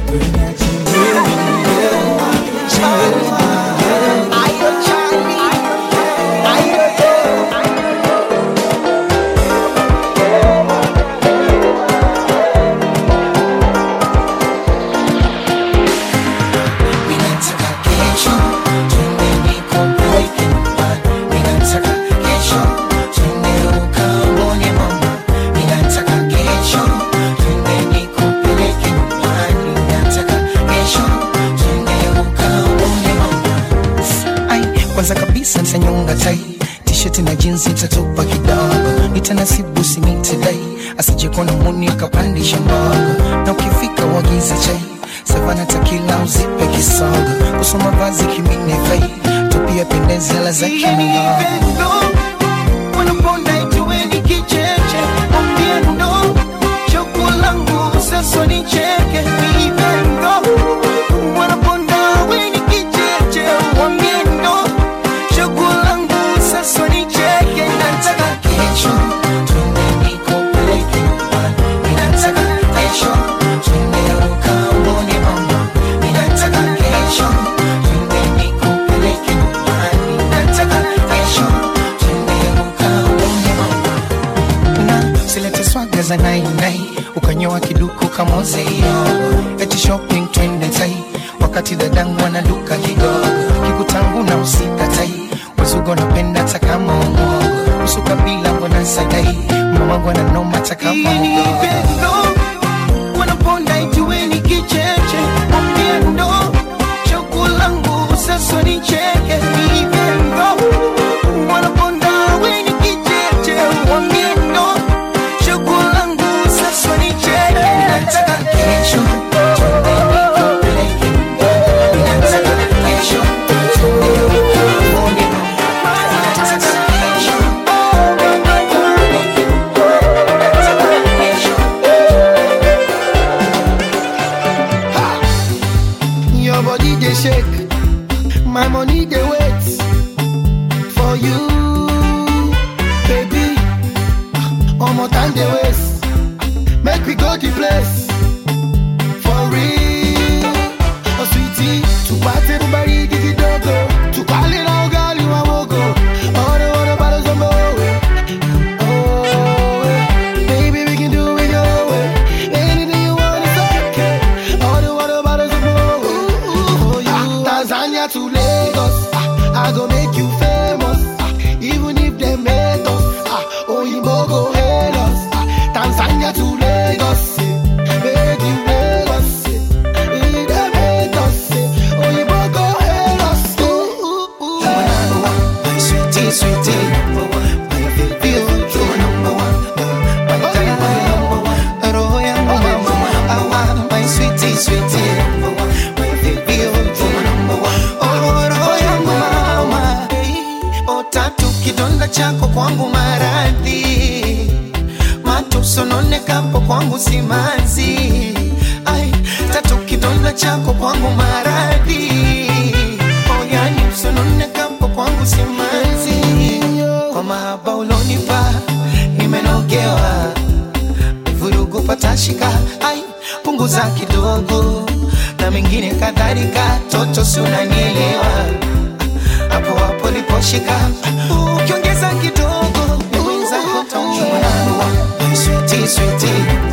Ninataka kesho twende nikupeleke nyumbani. Ninataka kesho twende ukaone mama. Ninataka kesho twende nikupeleke nyumbani. Ninataka kesho twende ukaone mama. Ai, kwanza kabisa nitanyonga tai t-shirt na jeans itatupa kidogo nitanasibu simitidai asije kuona muni akapandisha mbogo na ukifika wagiza chai savana takila uzipe kisogo kusoma vazi kimine vai tupia pendezela za kimogo wanaponda ituweni kicheche mwambie ndo choko langu sasa nicheke vivendo wanaponda weni kicheche mwambie ndo choko langu sasa nicheke nataka kesho twende nikupeleke nyumbani ninataka kesho twende ukaone mama ninataka kesho twende nikupeleke nyumbani ninataka kesho twende ukaone mama na silete swaga za nainai ukanyoa kiduku kamozeio eti shopping twende tai wakati dadangu anaduka kigogo kikutangu na usikatai wazugo napenda takama umogo usuka bila mbona sadai mamangu ananoma takama ugogo wanaponda they shake. My money they wait for you, baby. One more time they waste. Make we go the place for real. Oh sweetie, to party everybody give it dogo. To call it all girl you a wogo. All the water bottles on my way. Oh, eh. baby we can do it your way. Anything you want is okay. All the water bottles on my way. For you, Tanzania to Lagos. Ah, I go make you famous. Ah, even if they hate us. Ah, oh, you go hate us. Ah, Tanzania to Lagos. eh. Make you Lagos. eh. If they hate us. eh, oh, you go hate us. Ooh, ooh, ooh. My sweetie, sweetie. My baby, oh, you number one. My diamond, number one. Roho yangu mama, awa, my sweetie, sweetie. My baby, oh, you number one. Oh, roho yangu mama. Oh, tatu kidonda chako kwangu maradhi matusononekapo kwangu simanzi ai tatu kidonda chako kwangu maradhi oyani usononekapo kwangu simanzi kwa mahaba ulonipa nimenogewa vurugu patashika ai punguza kidogo na mengine kadhalika toto si unanielewa hapo hapo liposhika ukiongeza kidogo wenzako taumwa My sweetie, sweetie.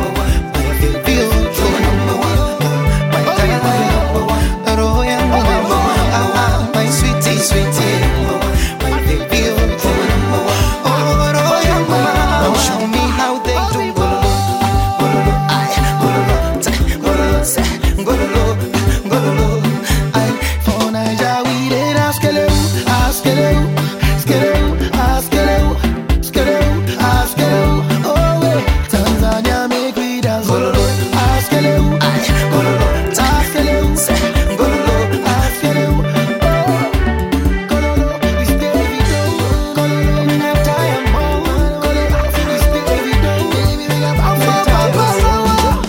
My baby, oh, you're number one. My diamond, number one. Roho yangu mama. Ah, ah, my sweetie, sweetie. My baby, oh, you're number one. Oh, roho yangu mama. Now show me how they do. Gololo, ay, gololo, ta, gololo, sa, gololo, gololo, ay. For Naija, we dey ask hello, ask hello, ask hello, ask hello, ask hello, ask hello. Oh, eh. Tanzania make we dance. Gololo, ask hello, ay, gololo, ta, ask hello, sa, gololo, ask hello. Oh, gololo, we stay we go. Gololo, we have time, oh. Gololo, we stay we go. Baby, we got time, time, time.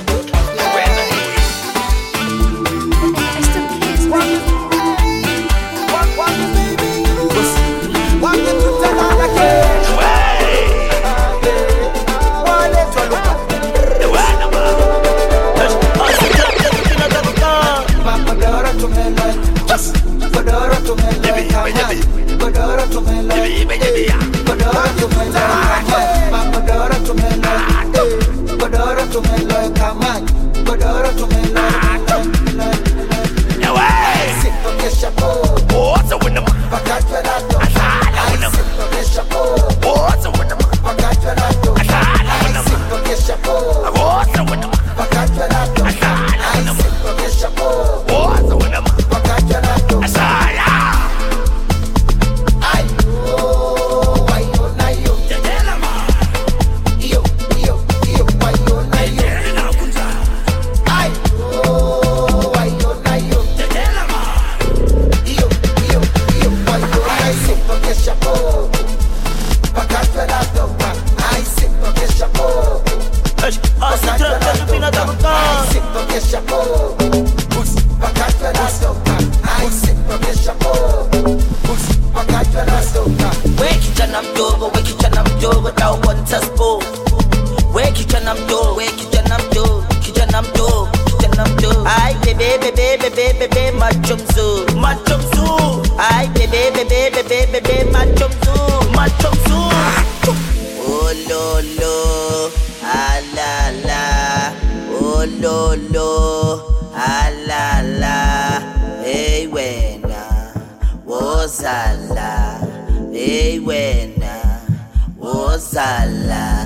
We kijana mdogo, we kijana mdogo, dau want spo. We kijana mdogo, we kijana mdogo, kijana mdogo, kijana mdogo. Ai bebe bebe bebe bebe macho mzuri, macho mzuri. Ai bebe bebe bebe bebe macho mzuri, macho mzuri. Oh lo lo, ah la la. Oh lo lo, ah la la. Hey wena, wozala. Hey wena, wozala.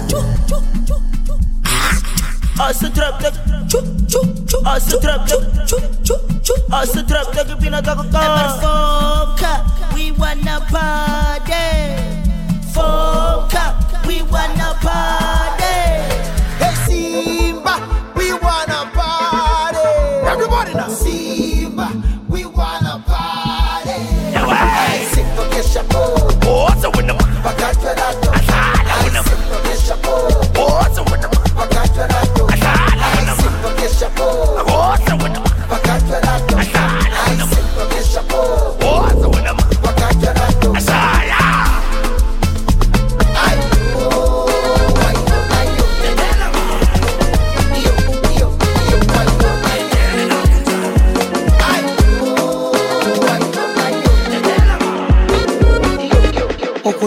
Asa trap tak, chu chu chu. Asa trap tak, chu chu chu. Asa trap tak, pinatakakan. Foka, we wanna party. Foka, we wanna party. Hey Simba, we wanna party. Everybody now. Simba, we wanna party. Hey, Simba, kesha po. Pakatwa nato. Hey, Simba, kesha po. Pakatwa nato. Hey, Simba, kesha po. Pakatwa nato. Hey, Simba,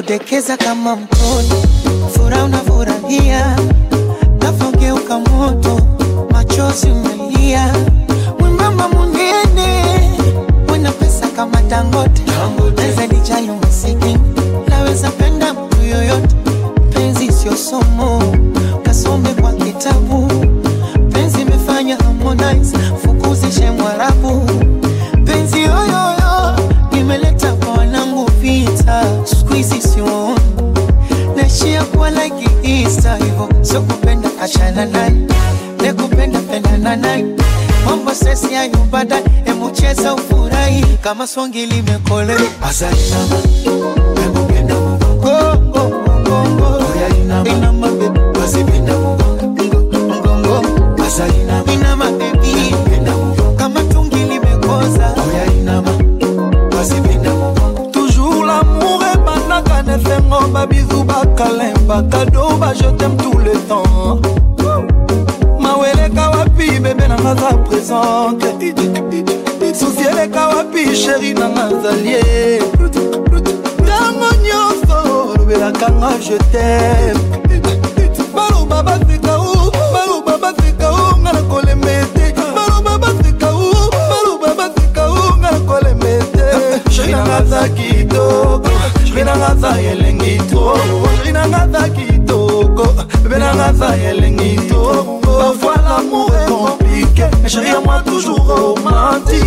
nakudekeza kama mtoto, furaha unafurahia, nafogeuka moto, machozi umelia, mwembamba munene, mwenye pesa kama Dangote, naweza dijali masikini, naweza penda mtu yoyote, penzi sio somo, kasome kwa kitabu, penzi imefanya Harmonize, fukuzishe Mwarabu, penzi yoyoyo imeleta kwa wanangu vita, siku hizi siwaoni naishia kuwa like Easter hivyo, sio kupenda achana naye, ne kupenda pendana naye, mambo sesi hayo baadaye, hebu cheza ufurahi kama swangi limekolea asainama emupenda mugongo mugongo inama bebi wasipenda mugongo mugongo asainama inama bebi kama tungi limekoza inama wasipenda mugongo toujours l'amour ebandaka na efengo babizu bakalemba kado bajetem tout le temps maweleka wapi bebe nanga za présente susi eleka wapi sheri nanga zalie ntango nyonso olobelaka nga je tem baloba baseka o baloba baseka o nga na kolemba ete baloba baseka o baloba baseka o nga na kolemba ete sheri nanga za kitoko sheri nanga za elengi to sheri nanga za kitoko bebe nanga za elengi to parfois l'amour est compliqué mais chérie à moi toujours romantique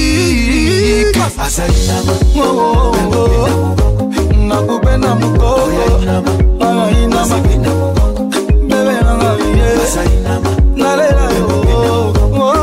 asainama Oh, oh, oh. nakupenda mukoko alainama bebe nanga ye asainama nalela yo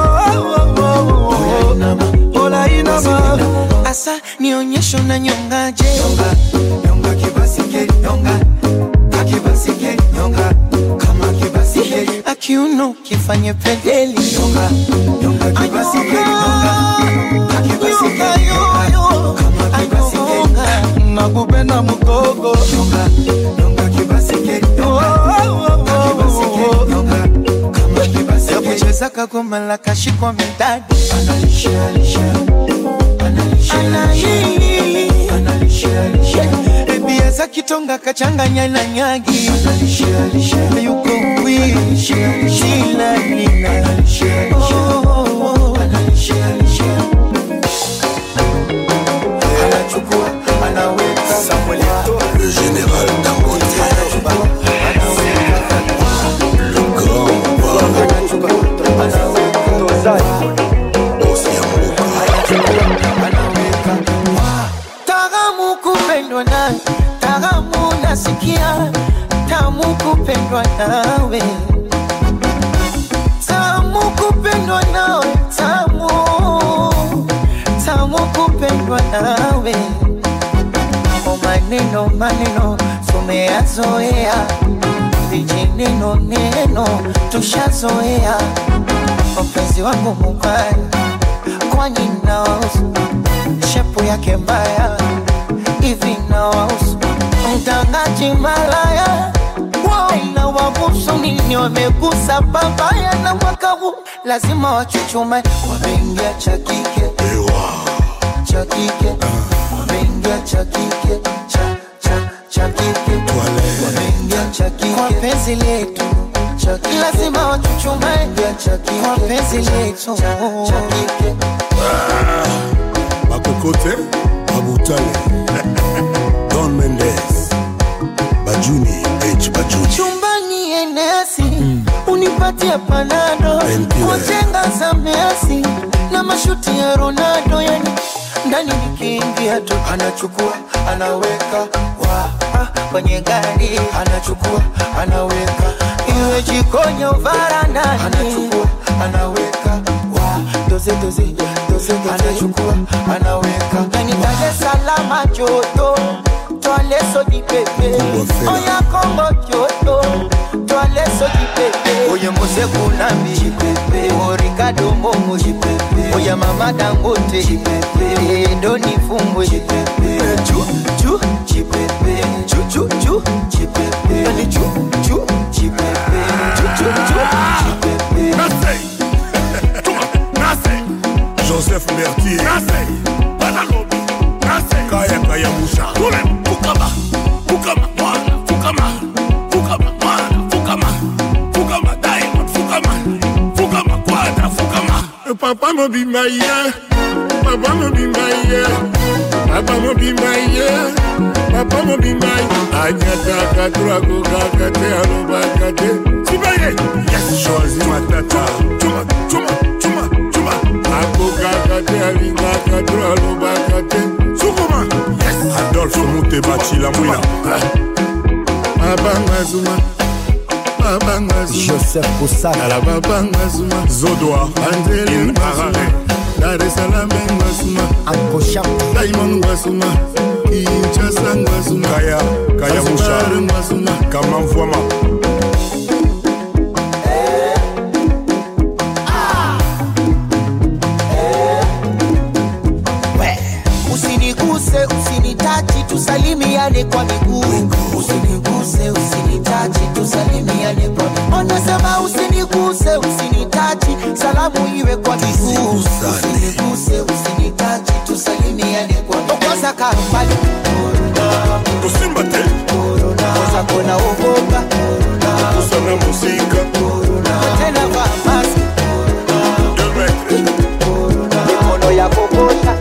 olainama asa nionyesho na nyongaje nyonga nyonga kibasike nyonga kakibasike nyonga kama kibasike akiuno kifanye pedeli nyonga nyonga kibasike nyonga kakibasike nyonga kama kibasike nakupenda mukoko nyonga nyonga kibasike nyonga kakibasike nyonga kama kibasike yakucheza kagoma la kashikwa midadi analisha alisha ebiaza kitonga kachanganya na nyagi yuko wiilanina anachukua anaweka Le général Dangote, le grand Osiamuka, Taramu kupendwa nawe, taramu nasikia, tamu kupendwa nawe, tamu kupendwa nawe, tamu tamu kupendwa nawe. O maneno maneno tumeyazoea, vijineno neno tushazoea. Mpenzi wangu mubaya, kwani nawahusu shepu yake mbaya hivi nawahusu mtangaji malaya na wabusu nini wamegusa babaya na mwaka huu lazima wachuchume wameingia cha kike cha kike wameingia cha kike cha cha cha kike wameingia cha kike kwa penzi letu cha kike lazima wachuchume cha kike kwa penzi letu cha kike Bakokote, Babutale, Don Mendes, Bajuni, H. Bajuni, chumbani enesi unipatie panado Painkiller. kujenga za Messi na mashuti ya Ronaldo, yani ndani nikiingia tu anachukua anaweka wa ah, kwenye gari anachukua anaweka iwe jikoni au varandani anachukua anaweka wa doze doze doze doze anachukua anaweka yani Dar es Salaam joto Twale so di pepe Fela. Oya Kongo joto Twale so di pepe Oye Mose Kunambi Chipepe O Ricardo Momo Chipepe Oya Mama Dangote Chipepe Doni Fumbwe Chipepe Chu chu Chipepe Chu chu chu Chipepe Yani chu chu Chipepe Chu chu chu Chipepe Joseph Mertier, Kaya Kaya Moucha, papa mobimba ye papa mobimba ye papa mobimba ye papa mobimba ye anyataka twakokaka te alobaka te sibaye yes choisi matata cuma cuma cuma cuma akokaka te alingaka to alobaka te sukuma yes adolphe mutebacila mwina babanga zuma babanga zuma joseph kosala ala babanga zuma zodoa anzeli ngwasuma dar es salaam ngwasuma ankosha diamond ngwasuma kinshasa ngwasuma kaya kaya musha Zanzibar ngwasuma kamamvwama usiniguse usinitachi tusalimiane kwa miguu usiniguse usinitachi tusalimiane kwa miguu anasema usiniguse usinitachi salamu iwe kwa miguu usiniguse usinitachi tusalimiane kwa miguu kosa kambali kusimba te kosa kona ogopa kusana musika tena vaa maski mikono ya kokosha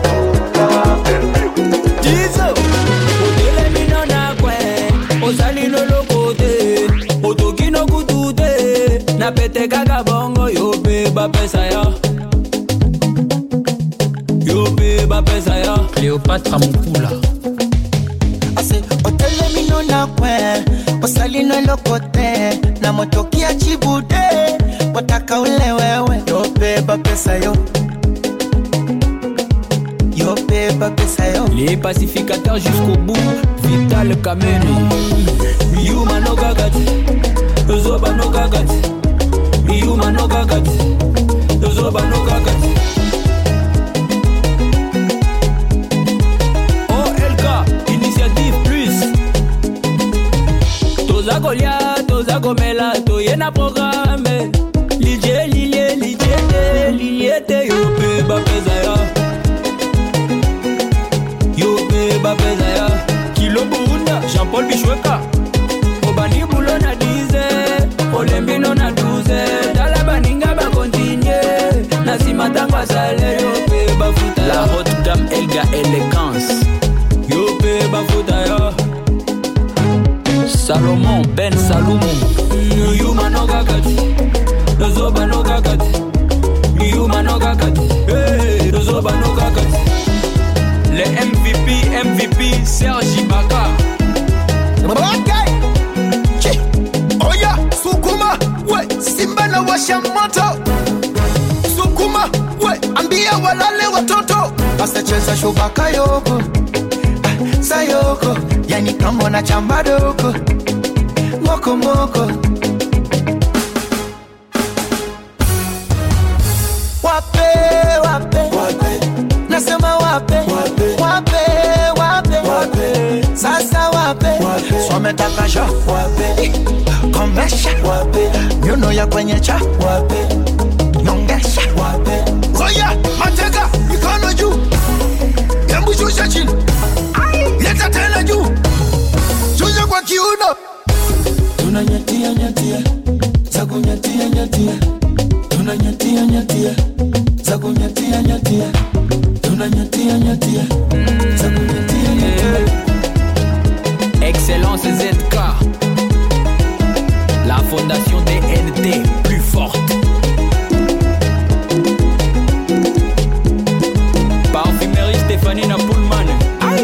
Dizo otelemi no na kwe ozali no loko te otoki no kutu te na pete kaka bongo yo mpe bapesa yo yo mpe bapesa yo cléopatra mokula ase otelemino na kwe osalino eloko te na motokia chibude wataka ule wewe yobeba pesa yo yobeba pesa yo les pacificateurs jusqu'au bout vital kameni yuma no kakati zoba no kakati yuma no kakati zoba no kakati olk initiative plus toza kolia toza komela toye na programe lilie lilie lilie te lilie te yo mpe bapeza ya yo mpe bapeza ya kilo burunda jean-paul bishweka obandi bulo na 10 olembino na 12 tala baninga bakontinye na nsima ntango asale yo mpe bafuta la haute gamme elga élégance yo mpe bafuta yo salomon ben salumu yuma no kakati tozoba no kakati yuma no kakati Hey, tozoba no kakati le mvp mvp serge ibaka Okay. Chi. Oya, sukuma we simba na washa moto sukuma we ambia walale watoto asacheza shubaka yoko ah, sayoko yani kama na chamba doko moko moko wape wape nasema wape wape wape sasa wape swametaka sha komesha nyuno ya kwenye cha nyongesha oya mateka mikono juu hebu shusha chini leta tena juu shusha kwa kiuno tunanyatia nyatia za kunyatia nyatia tunanyatia nyatia za kunyatia nyatia tunanyatia nyatia za kunyatia nyatia Excellence ZK. La fondation DNT, plus forte. Parfumerie Stéphanie Napoulman. Aïe!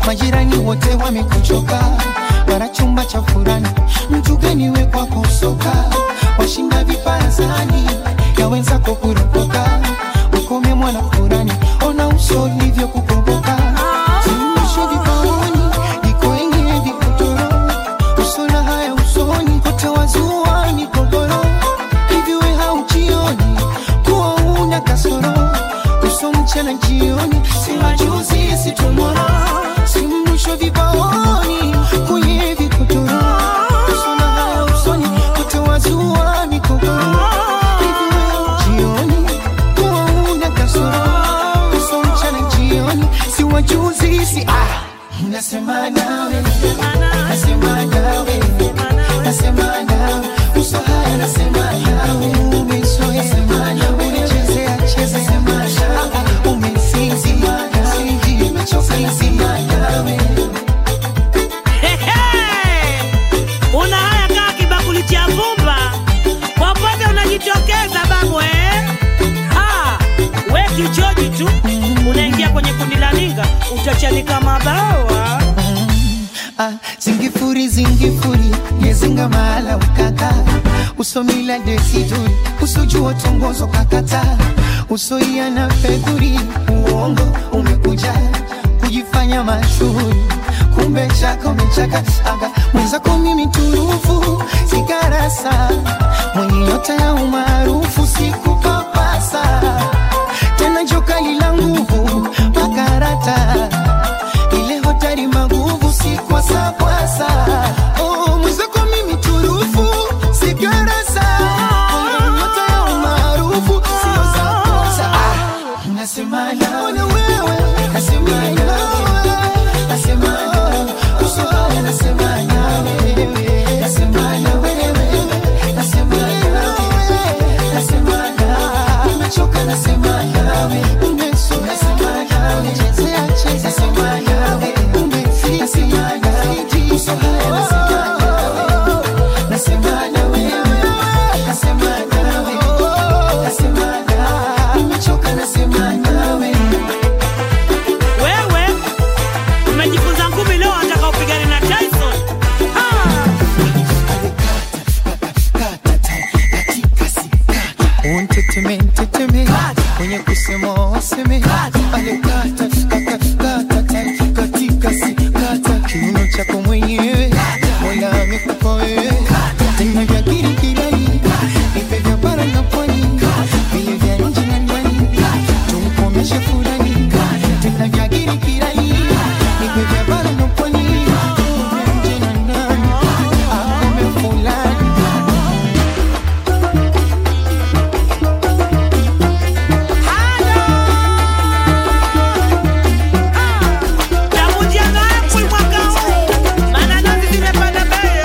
majirani wote wamekuchoka, wana chumba cha furani, mtu gani we kwako soka, washinda viparazani ya wenzako kuropoka, ukome mwana furani, ona uso ulivyo kukomboka, zimisho vipaoni iko yenye vikotoro, usona haya usoni, kote wazua migogoro, hivi we haujioni kuwa una kasoro uso mchana jioni, si majuzi si tomorrow, si mrusho vibaoni kwenye vikotoro, uso na haya usoni kote wazua migogoro, hivi wewe jioni kuwa una kasoro, uso mchana jioni, si wajuzi si ah Nasema nawe, nasema nawe, nasema nawe, uso haya nasema nawe, umezoea nasema nawe, unachezea cheza sema nawe, umesinzi sinzi, nimechoka nasema nawe. una haya kaa kibakuli cha vumba popote unajitokeza babu eh? Ah, we kichoji tu unaingia kwenye kundi la ninga utachanika mabawa Ah, zingifuri zingifuri yezinga mahala ukaka usomila desiduri usojua tongozo kakata usoia na fedhuri uongo umekuja kujifanya mashuhuri kumbe chaka umechaka aga mwenzako mimi turufu sigarasa mwenye nyota ya umaarufu sikupapasa tena jokali la nguvu makarata ile hotari maguvu si kwasapwasa oh, mwenzako mimi turufu sigarasa mwenye nyota ya umaarufu sio za kosa ah, nasema nawe nasema nawe nasema nawe usohaya nasema nawe nasema nawe nasema nawe nasema nawe nimechoka nasema nawe umeso nasema nawe chezea cheza nasema nawe umefika nasema nawe usohaya nasema nawe nasema nawe nasema nawe nasema nawe nimechoka nasema nawe wewe umejifunza ngumi leo wataka upigane na tyson unteteme nteteme mwenye kusema waseme alekata kata kata ta- katika si kata kiuno chako mwenyewe mola amekupa wewe tena vya kirikirani ipe vya bara na pwani vile vya nje na ndani tumkomeshe fulani tena vya kirikirani ipe vya bara na pwani vya nje na ndani akome fulani tamujianga apwi mwaka huu maana nazi zimepanda bei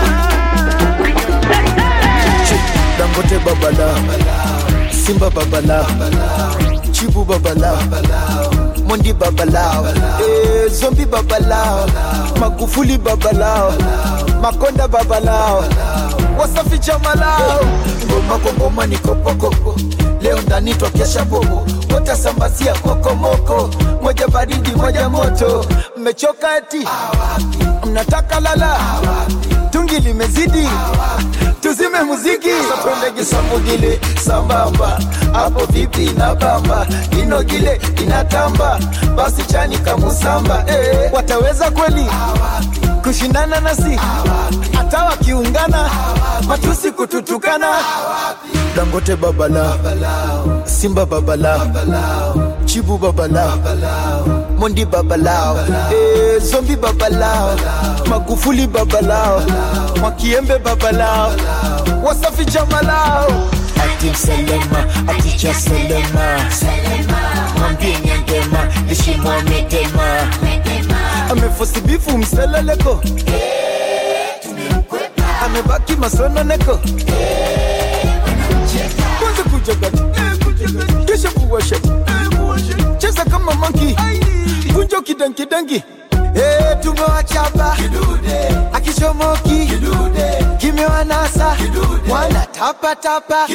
dangote babala simba babala chibu babala mondi babalao eh, zombi babalao magufuli babalao makonda babalao wasafi chamalao ngoma kwa ngoma ni kopokoko leo ndani twakesha bobo watasambazia kokomoko moja baridi moja moto mmechoka eti mnataka lala tungi limezidi tuzime muziki sapendege samugile sambamba hapo vipi na bamba inogile inatamba basi chani kamusamba eh, wataweza kweli kushindana nasi hata wakiungana matusi kututukana dangote babala simba babala chibu babala mondi babalao eh, zombi babalao magufuli babalao mwakiembe babalao wasafi jamalao ati mselema aticha selema mwambie nyangema lishimwa medema amefosibifu mseleleko amebaki masononeko kwanza kujagati kisha kuwasha cheza kama manki kunjo kidankidangi Eh, tumewachapa akichomoki kimewanasa wana tapatapa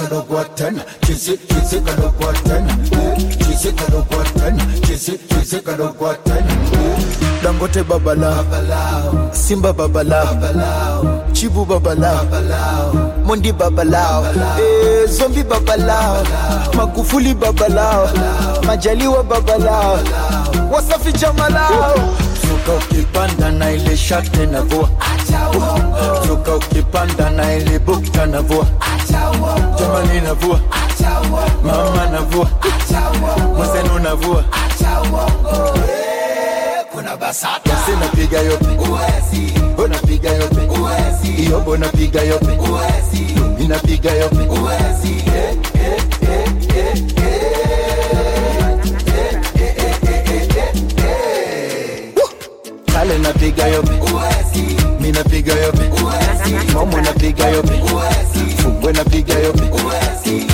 kadogwa tena chisi chisi kadogwa tena chisi kadogwa tena chisi chisi kadogwa tena dangote babala simba babala chibu babala mondi babalao eh, zombi babalao magufuli babalao majaliwa babalao wasafi jamalao suka ukipanda na ile shate na vua suka ukipanda na ile bukta na vua jamani na vua mama na vua mwenzenu na vua kuna basata basi napiga yope uwezi unapiga yope uwezi iyo bona piga yope uwezi inapiga yope uwezi eh, eh, eh, eh, eh. Woo! kale napiga yope uwezi mi napiga yope uwezi momo napiga yope uwezi fungwe napiga yope uwezi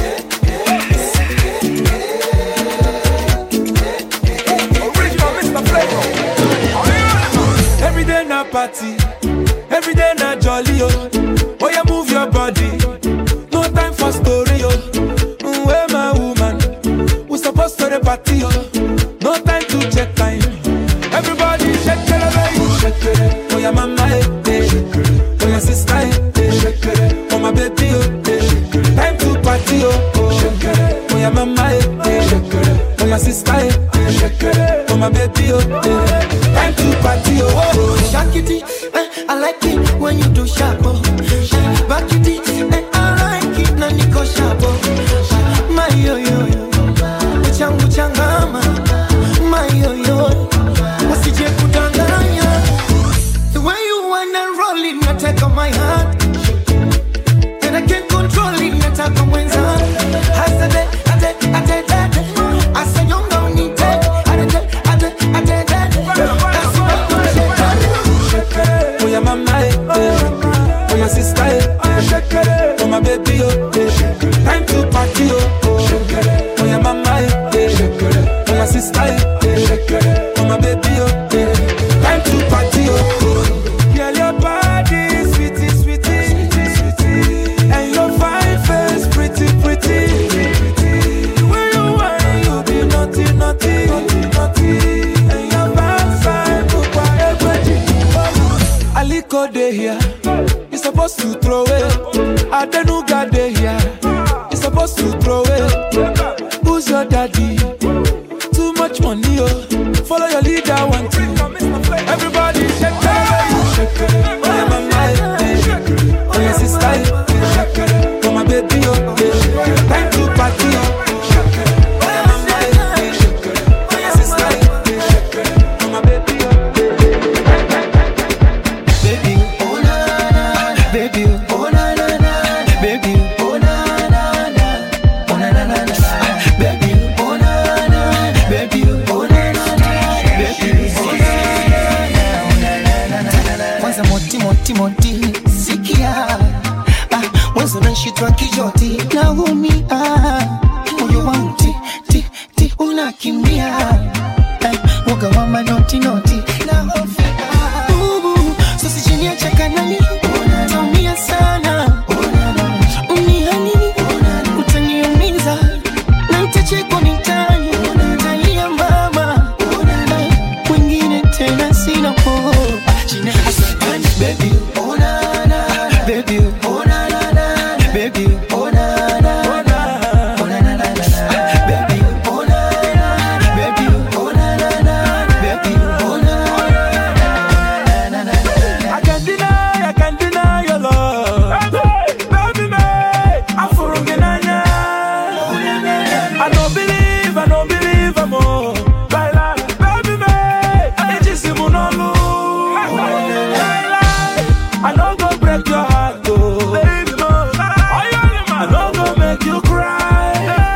Every day na party, every day na jolly oh. Oh yeah, move your body. No time for story oh. Mm, Where my woman? We supposed to the party oh. No time to check time. Everybody shake it, baby. Shake it. Oh yeah, mama eh, eh. Oh yeah, sister eh, eh. Oh my baby oh. eh. Time to party oh. oh. Oh yeah, mama eh, eh. Oh yeah, sister eh, eh. Oh my baby oh. eh. Time to party oh. oh. Shakity, eh, I like it when you do sharp. Oh. Back it, eh, I like it na niko sharp. Oh. My yo yo yo, changu changama. My yo yo, usije kudanganya. The way you wanna roll it, nataka my heart. And I can't control it, nataka mwenza. Hasade, ate, ate, ate. Asanyonga unite, ate, ate, ate, ate. That's what I'm saying. Oh yeah, mama eh, eh. Oh yeah, sister eh, eh. Oh my baby oh, eh. Time to party oh, oh. Oh yeah, mama eh, eh. Oh my sister eh, eh. Oh my baby oh, eh. Time to party oh, oh. Girl, your body sweetie, sweetie, sweetie, and your fine face pretty, pretty. The way you whine, you be naughty, naughty, naughty, and your backside look like Aliko dey here, you supposed to throw it. Adenuga dey here, you supposed to throw it. Who's your daddy? Too much money, oh. Follow your leader, one two. Everybody shake it, shake it. Oh yeah, mama, eh, eh. oh yeah, sister, eh, eh. oh my baby, oh. eh. Time to party, oh. Oh yeah, mama, eh, eh. oh yeah, sister, eh, eh. oh my baby, oh. Baby, oh na na na, baby, oh na na na, baby, oh na na na, oh na na na na, baby, oh na na, baby, oh na na na, baby, oh na na na. Kwanza moti moti moti, sikia, ah, mwanzo nashitwa kijoti, naumia, moyo wangu ti ti ti unakimbia, eh, woga wa manoti noti, nahofia Bubu, sasa chini ya chakanani Utaumia sana Unihani Utaniumiza Na nitachekwa mitani Utalia mama Wengine tena sina po Baby, oh na na Baby, oh na na na Baby, oh na na Oh na na na na na Baby, oh na na Baby, oh na na na Baby, oh na na na I can't deny, I can't deny your love. Baby, me, I'm for I don't believe, I don't believe I'm all. Baila, baby, me, it is Simonolo. I don't go break your heart, oh. Baby, no. I don't go make you cry.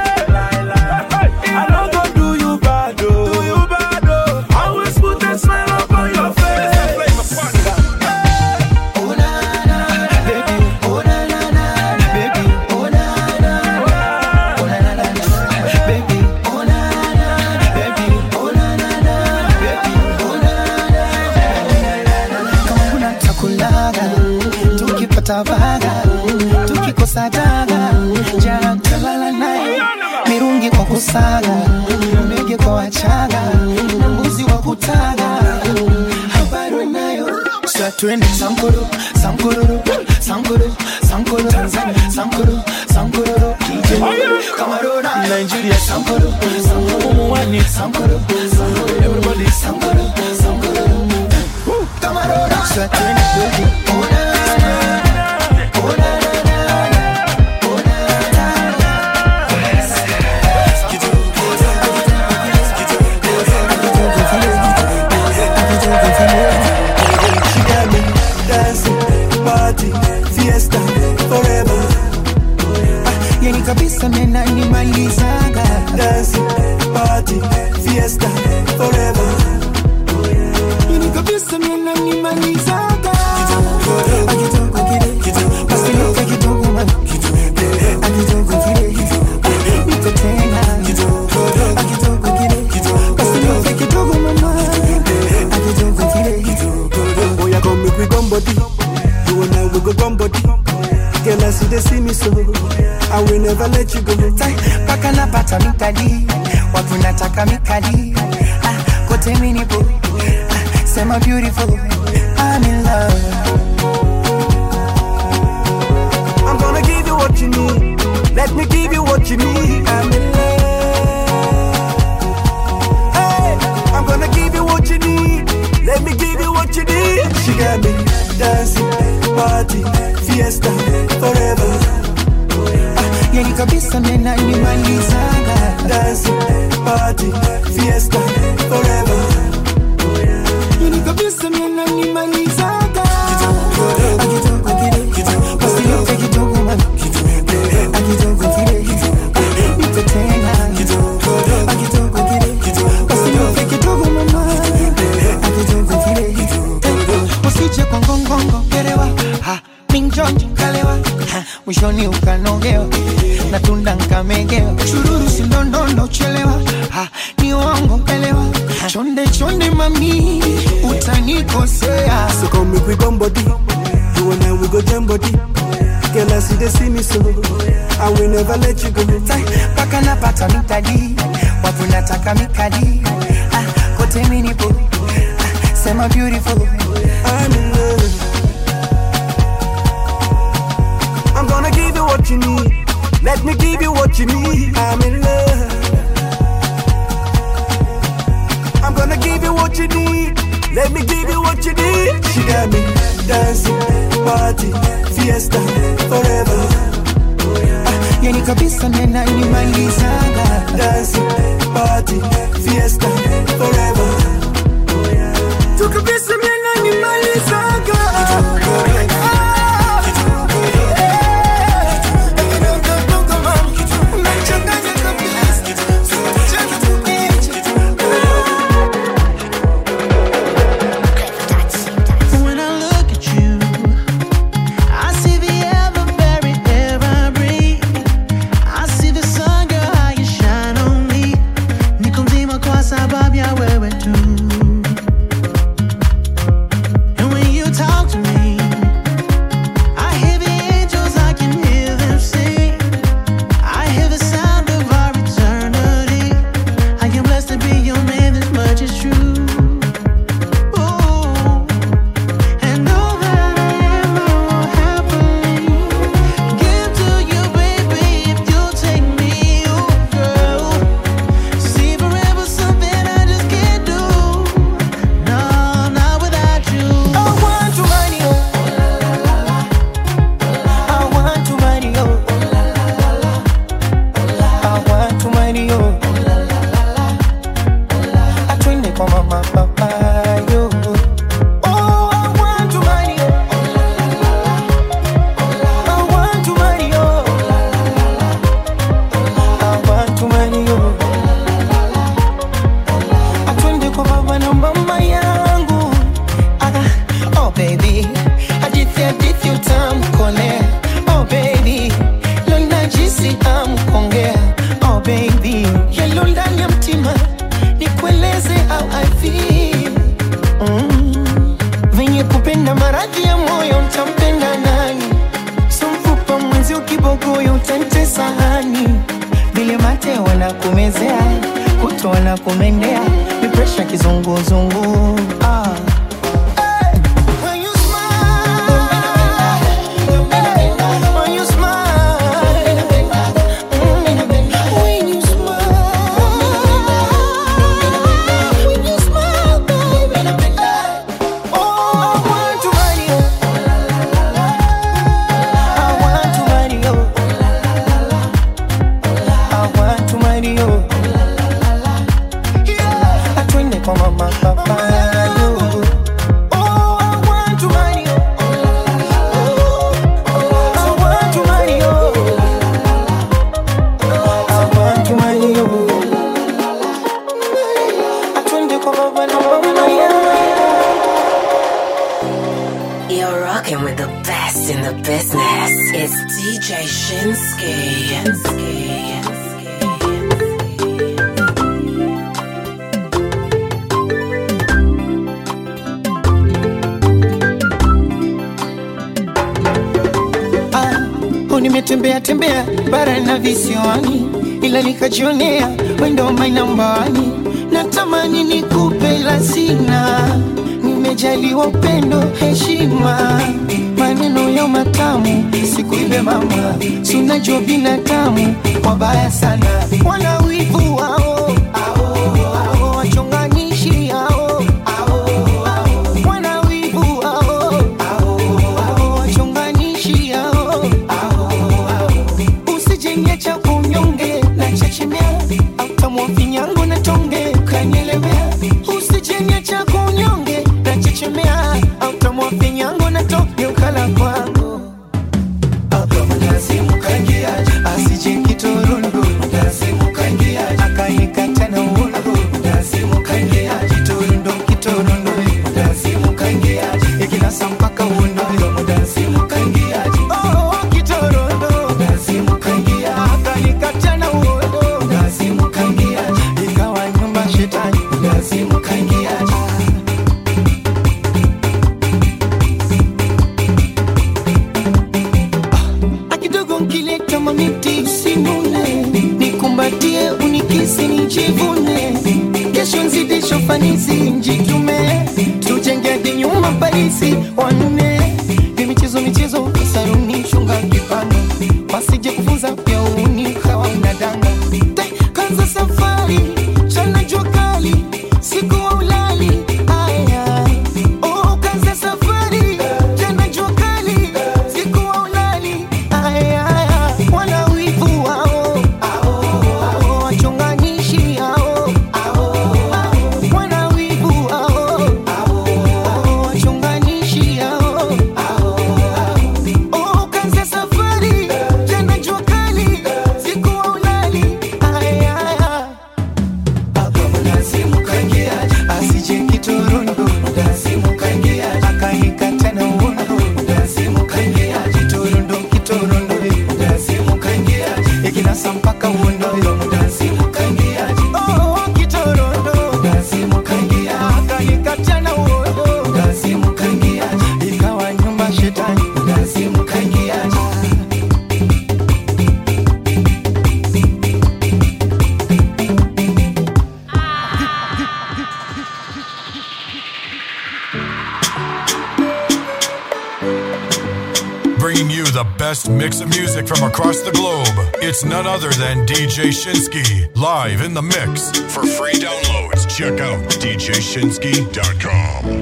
I don't go do you bad, oh. Do you bad, oh. I always put a smile up on your face. takulaga tukipata vaga tukiko ukikosa daga jana talala naye mirungi kwa kusaga mbege kwa wachaga na mbuzi wa kutaga habari nayo sa twende sankoro sankororo sankoro sankoro tanzania sankoro sankororo DJ kamarora nigeria sankoro sankoro muwani sankoro sankoro everybody sankoro sankoro kamarora sa twende baby oh na na oh na na na She got me dancing, party, fiesta, forever. yani kabisa menanimalizaga Dancing, party, fiesta, forever. yani kabisa menanimalizaga akitoka kile basi nipe kidogo man akitoka kile nipe tena akitoka kile basi nipe kidogo mama akitoka kile Oh, yeah, come make we come body. You and I we go come body. Girl, I see they see me so. I will never let you go. paka napata mikali watu nataka mikali ah, kote minipo ah, sema beautiful I'm in love I'm gonna give you what you need. Let me give you what you need. I'm in love. Hey, I'm gonna give you what you need. Let me give you what you need. She got me dancing, party, fiesta, forever. yani kabisa menanimalizaga Dancing, party, fiesta, forever. yani kabisa menanimalizaga akitoka kile basi nipe kidogo man akitoka kile nipe tena akitoka kile basi nipe kidogo mama akitoka kile usije kwa ngongongo gerewa ha minjonjo kalewa ha, mwishoni ukanogewa na tunda nkamegewa chururu sindondondo chelewa ha, ni uongo elewa ha, chonde chonde mami utanikosea So come make we come body. You and I we go jam body. Girl, I see they see me so. I will never let you go. paka napata mikali watu nataka mikali ah, kote minipo ah, sema beautiful I'm in love. I'm gonna give you what you need. Let me give you what you need. I'm in love. I'm gonna give you what you need. Let me give you what you need. She got me dancing, party, fiesta, forever. yani kabisa menanimalizaga Dancing, party, fiesta, forever. tu kabisa menanimalizaga When I look at you, I see the ever buried air I breathe. I see the sun, girl, how you shine on me. Niko mzima kwa sababu ya wewe tu. And when you talk to me, I hear the angels, I can hear them sing. I hear the sound of our eternity. I am blessed to be your man, this much is true. Ooh. And all that I am, I will happily give to you, baby, if you'll take me, oh girl. See forever something I just can't do. No, not without you. I want to marry you. I want to marry you. I want to marry you. Atwende kwa mama papa yo. Oh, I want to marry you. I want to marry you. I want to marry you. Atwende kwa baba na mama yangu. Aga, oh baby, hadithi hadithi utamkolea. Oh baby, leo najisi amkongea. Oh baby, yalo ndani ya mtima nikueleze how I feel. Mm. Venye kupenda maradhi ya moyo mtampenda nani? So mfupa mwenzi ukiba na kumezea kutoa na kumendea ni presha kizunguzungu ah. When you smile, when you smile, mm, when you smile, when you smile, baby. Oh, I want to marry you. I want to marry you. I want to marry you. Yeah, atwende kwa mama papa yo. Oh, I want to marry you. I want to marry you. I want to marry you. Atwende kwa baba na mama yo. You're rocking with the best in the business. It's DJ Shinsky. Ah, nimetembea tembea bara na visiwani, ila nikajionea wendo mainambani. Natamani nikupe la sina, nimejaliwa upendo, heshima, maneno ya matamu, sikuibe mama, si unajua binadamu wabaya sana, wana wivu wao ao, wachonganishi hao wana wivu wao ao, wachonganishi hao usijenge cha kunyonge na chechemea autamwa vinyango na tonge kanyelemea usijenge cha kunyonge na chechemea autamwa vinyango na tonge ukala kwangu asije kiturundu akanikata na uundu kiturundu kiturundu ikinasa mpaka uundu Oh, kiturundu akanikata na uundu ikawa nyumba shetani akidogo nkileta mamiti usinune nikumbatie unikisi nijivune kesho nzidisho fanisi njitume tujenge hadi nyuma parisi wanne ni michezo michezo saruni chunga kipando wasije kufunza pia uni ukawa unadanga Tai, kanza safari chana jua kali siku wa ulali aya oh, kanza safari jana jua kali siku wa ulali aya wana wivu wao ao, wachonganishi hao wana wivu wao ao, wachonganishi hao Oh, kanza safari jana jua kali siku wa ulali aya asije kiturundu akanikata na uundu kiturundu kiturundu ikinasa mpaka uundu Oh, kiturundu akanikata na uundu ikawa nyumba shetani Bringing you the best mix of music from across the globe. It's none other than DJ Shinsky, live in the mix. For free downloads, check out DJShinsky.com.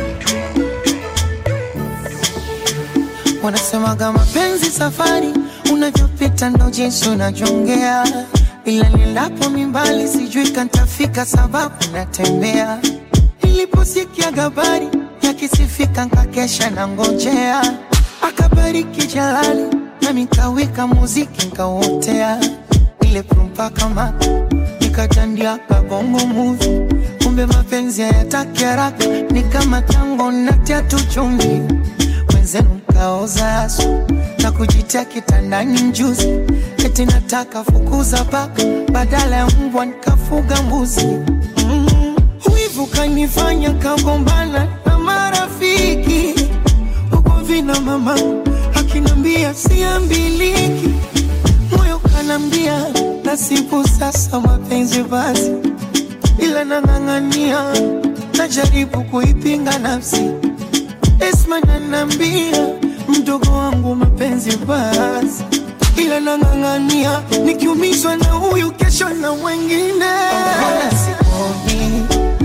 wanasemaga mapenzi safari unavyopita ndo jinsi unajongea ila nilapo mimbali sijui kantafika sababu natembea niliposikia gabari yakisifika nkakesha na ngojea akabariki jalali nami nkawika muziki nkauotea ile prumpa kama nikatandia kabongo muvi kumbe mapenzi hayataki haraka ni kama tango natia tu chumvi mwenzenu mkaoza asu na kujitia kitandani mjuzi eti nataka fukuza paka badala ya mbwa nikafuga mbuzi mm. wivu kanifanya kagombana na marafiki huko vina mama akinambia siambiliki moyo kanambia nasibu sasa mapenzi basi, ila nang'ang'ania, najaribu kuipinga nafsi. Esma nanambia mdogo wangu mapenzi basi, ila nang'ang'ania, nikiumizwa na huyu kesho na mwengine. Sikomi,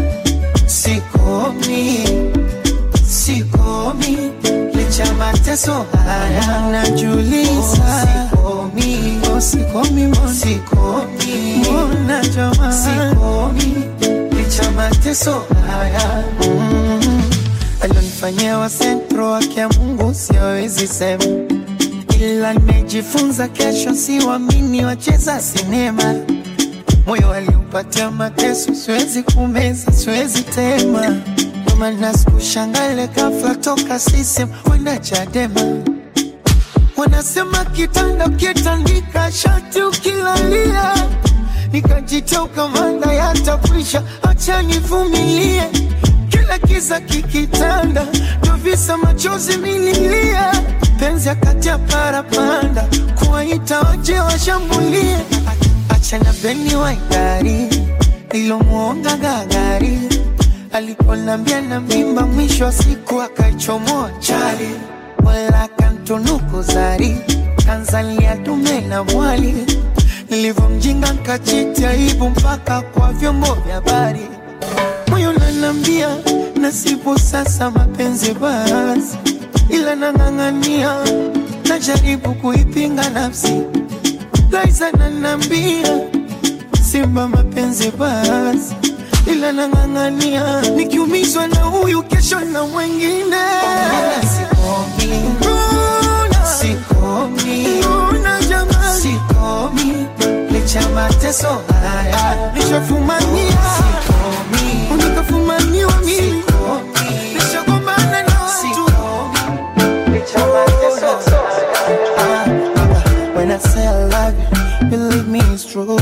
sikomi, sikomi licha mateso haya najuliza, sikomi, oh, sikomi, mbona sikomi, mbona jamaa, sikomi licha mateso haya mm. alionifanyia wa sentro wake ya Mungu siwezi sema, ila nimejifunza kesho siwamini wacheza sinema moyo aliupatia mateso, siwezi kumeza, siwezi tema. Ndio maana sikushangale ghafla toka sisem kwenda Chadema. Wanasema kitanda ukitandika shati ukilalia, nikajitoka manda yatakwisha, acha nivumilie. Kila kiza kikitanda, ndo visa machozi mililia, penzi akati ya parapanda, kuwaita waje washambulie achana beni wa idari nilomwonga gagari aliponambia na mimba, mwisho wa siku akaichomoa chali, wala kantunuku zari kanzalia dume na mwali, nilivyomjinga nkachiti aibu mpaka kwa vyombo vya habari. Moyo nanambia nasibu sasa mapenzi basi, ila nang'ang'ania, najaribu kuipinga nafsi Liza nanambia simba mapenzi basi, ila nang'ang'ania, nikiumizwa na huyu kesho na mwengine. Sikomi, mbona sikomi, mbona jamani, sikomi licha mateso haya nishafumania, sikomi unikafumaniwa mimi, nishagombana na watu licha mateso haya When I say I love you, believe me it's true.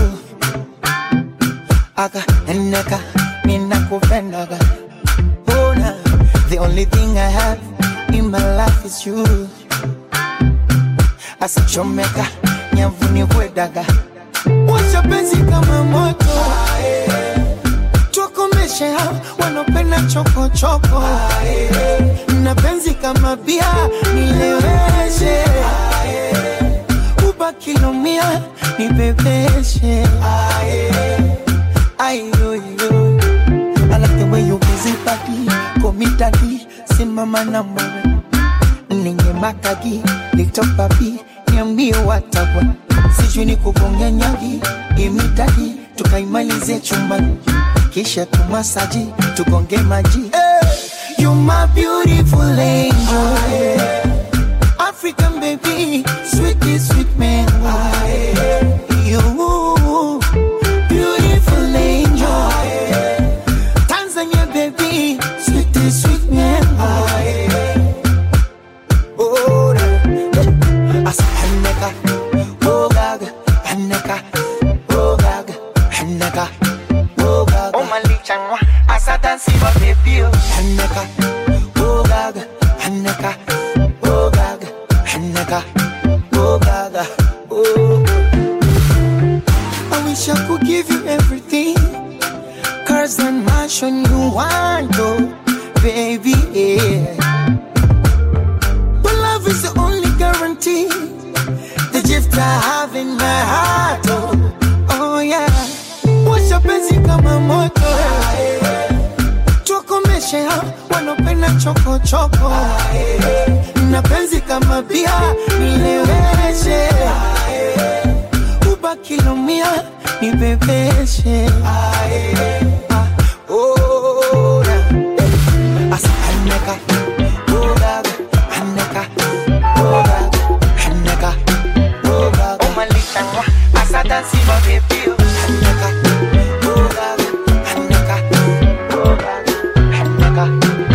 Aka eneka ninakupendaga. Bona, the only thing I have in my life is you. Asichomeka nyavuni kwedaga. Washa penzi kama moto. Tukomeshe hao wanopenda chokochoko. Na penzi kama bia nileweshe kilomia nibebeshe ayoyo I like the way you busy body komitadi simama na mwewe ninye makagi little papi niambie watabwa sijui ni kugonga nyagi imitadi tukaimalize chumbani kisha tumasaji tugonge maji hey, you my beautiful angel African baby, sweetie sweet man. You beautiful angel. Tanzania baby, sweetie sweet man. Oh, asa haneka, oh gaga, haneka, oh gaga, haneka, oh gaga. Oh malichangwa, asa dansi wa baby, haneka, oh gaga, haneka, oh gaga. Hanaka, oh Gaga, oh. I wish I could give you everything, cars and mansion you want, oh, baby, yeah. But love is the only guarantee, the gift I have in my heart, oh, oh yeah. Washa penzi kama moto, tukomeshe hao wanopenda choko choko na penzi kama bia nileweshe ubakilomia nibebeshe asa haneka ogaga haneka ogaga haneka ogaga omalichangwa asa dansi mabebio haneka ogaga haneka ogaga haneka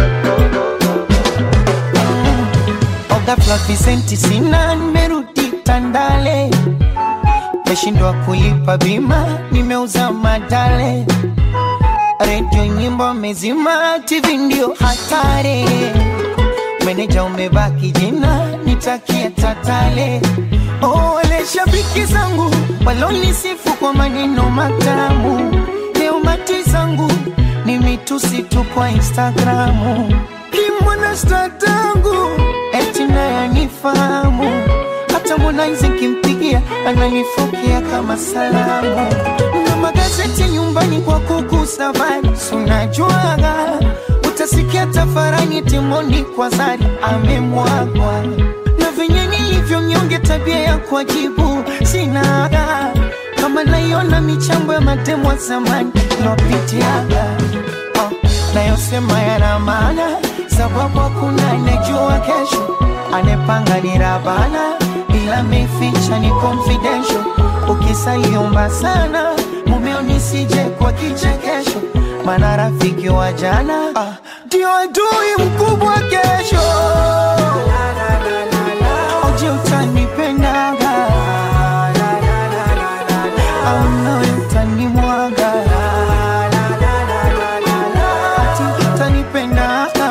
ghafla visenti sina, nimerudi Tandale, meshindwa kulipa bima, nimeuza madale, redio nyimbo mezima, TV ndio hatari, meneja umebaki jina, nitakia tatale, ole mashabiki zangu walonisifu kwa maneno matamu, leo mati zangu ni mitusi tu kwa Instagramu. Kimwana sta tangu eti naye anifahamu, hata Harmonize nkimpigia ananifokea kama salamu, na magazeti nyumbani kwa kuku safari, sunajuaga utasikia tafarani timoni kwa zari amemwagwa na venye nilivyo mnyonge, tabia ya kuajibu sinaga, kama naiona michambo ya matemo ya zamani lopitiaga oh, nayosema yana maana, sababu hakuna anejua kesho, anepanga ni Rabana, ila meficha ni confidential. Ukisaiomba sana mumeo nisije kwa kichekesho, maana rafiki wa jana ah, ndio adui mkubwa kesho. Oje utanipendaga au nawe utanimwaga ati utanipendaga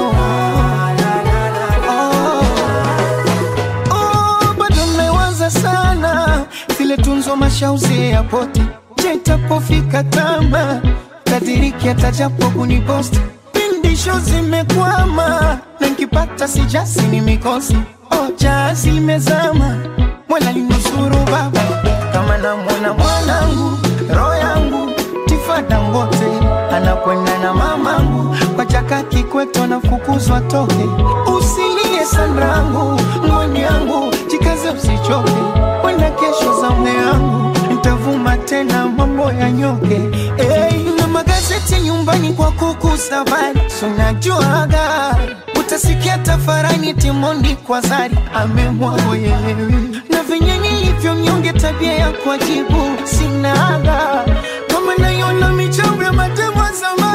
Oh, bado mmewaza sana vile tunzo mashauzi ya poti je itapofika tama tadiriki atajapo kuniposti pindisho zimekwama na nkipata sijasi ni mikosi oja zimezama mwela linusuru baba kama namwona mwanangu roho yangu tifada ngote anakwenda na mamangu kwa chaka kikweto anafukuzwa toke usilie sanrangu ngoni yangu jikaze usichoke kwenda kesho za mwe yangu ntavuma tena mambo ya nyoke hey, na magazeti nyumbani kwa kuku safari sunajuaga utasikia tafarani timondi kwa zari amemwagoyelewi na venye nilivyo mnyonge tabia ya kuajibu sinaga kama naiona michambo ya matemo ya zamani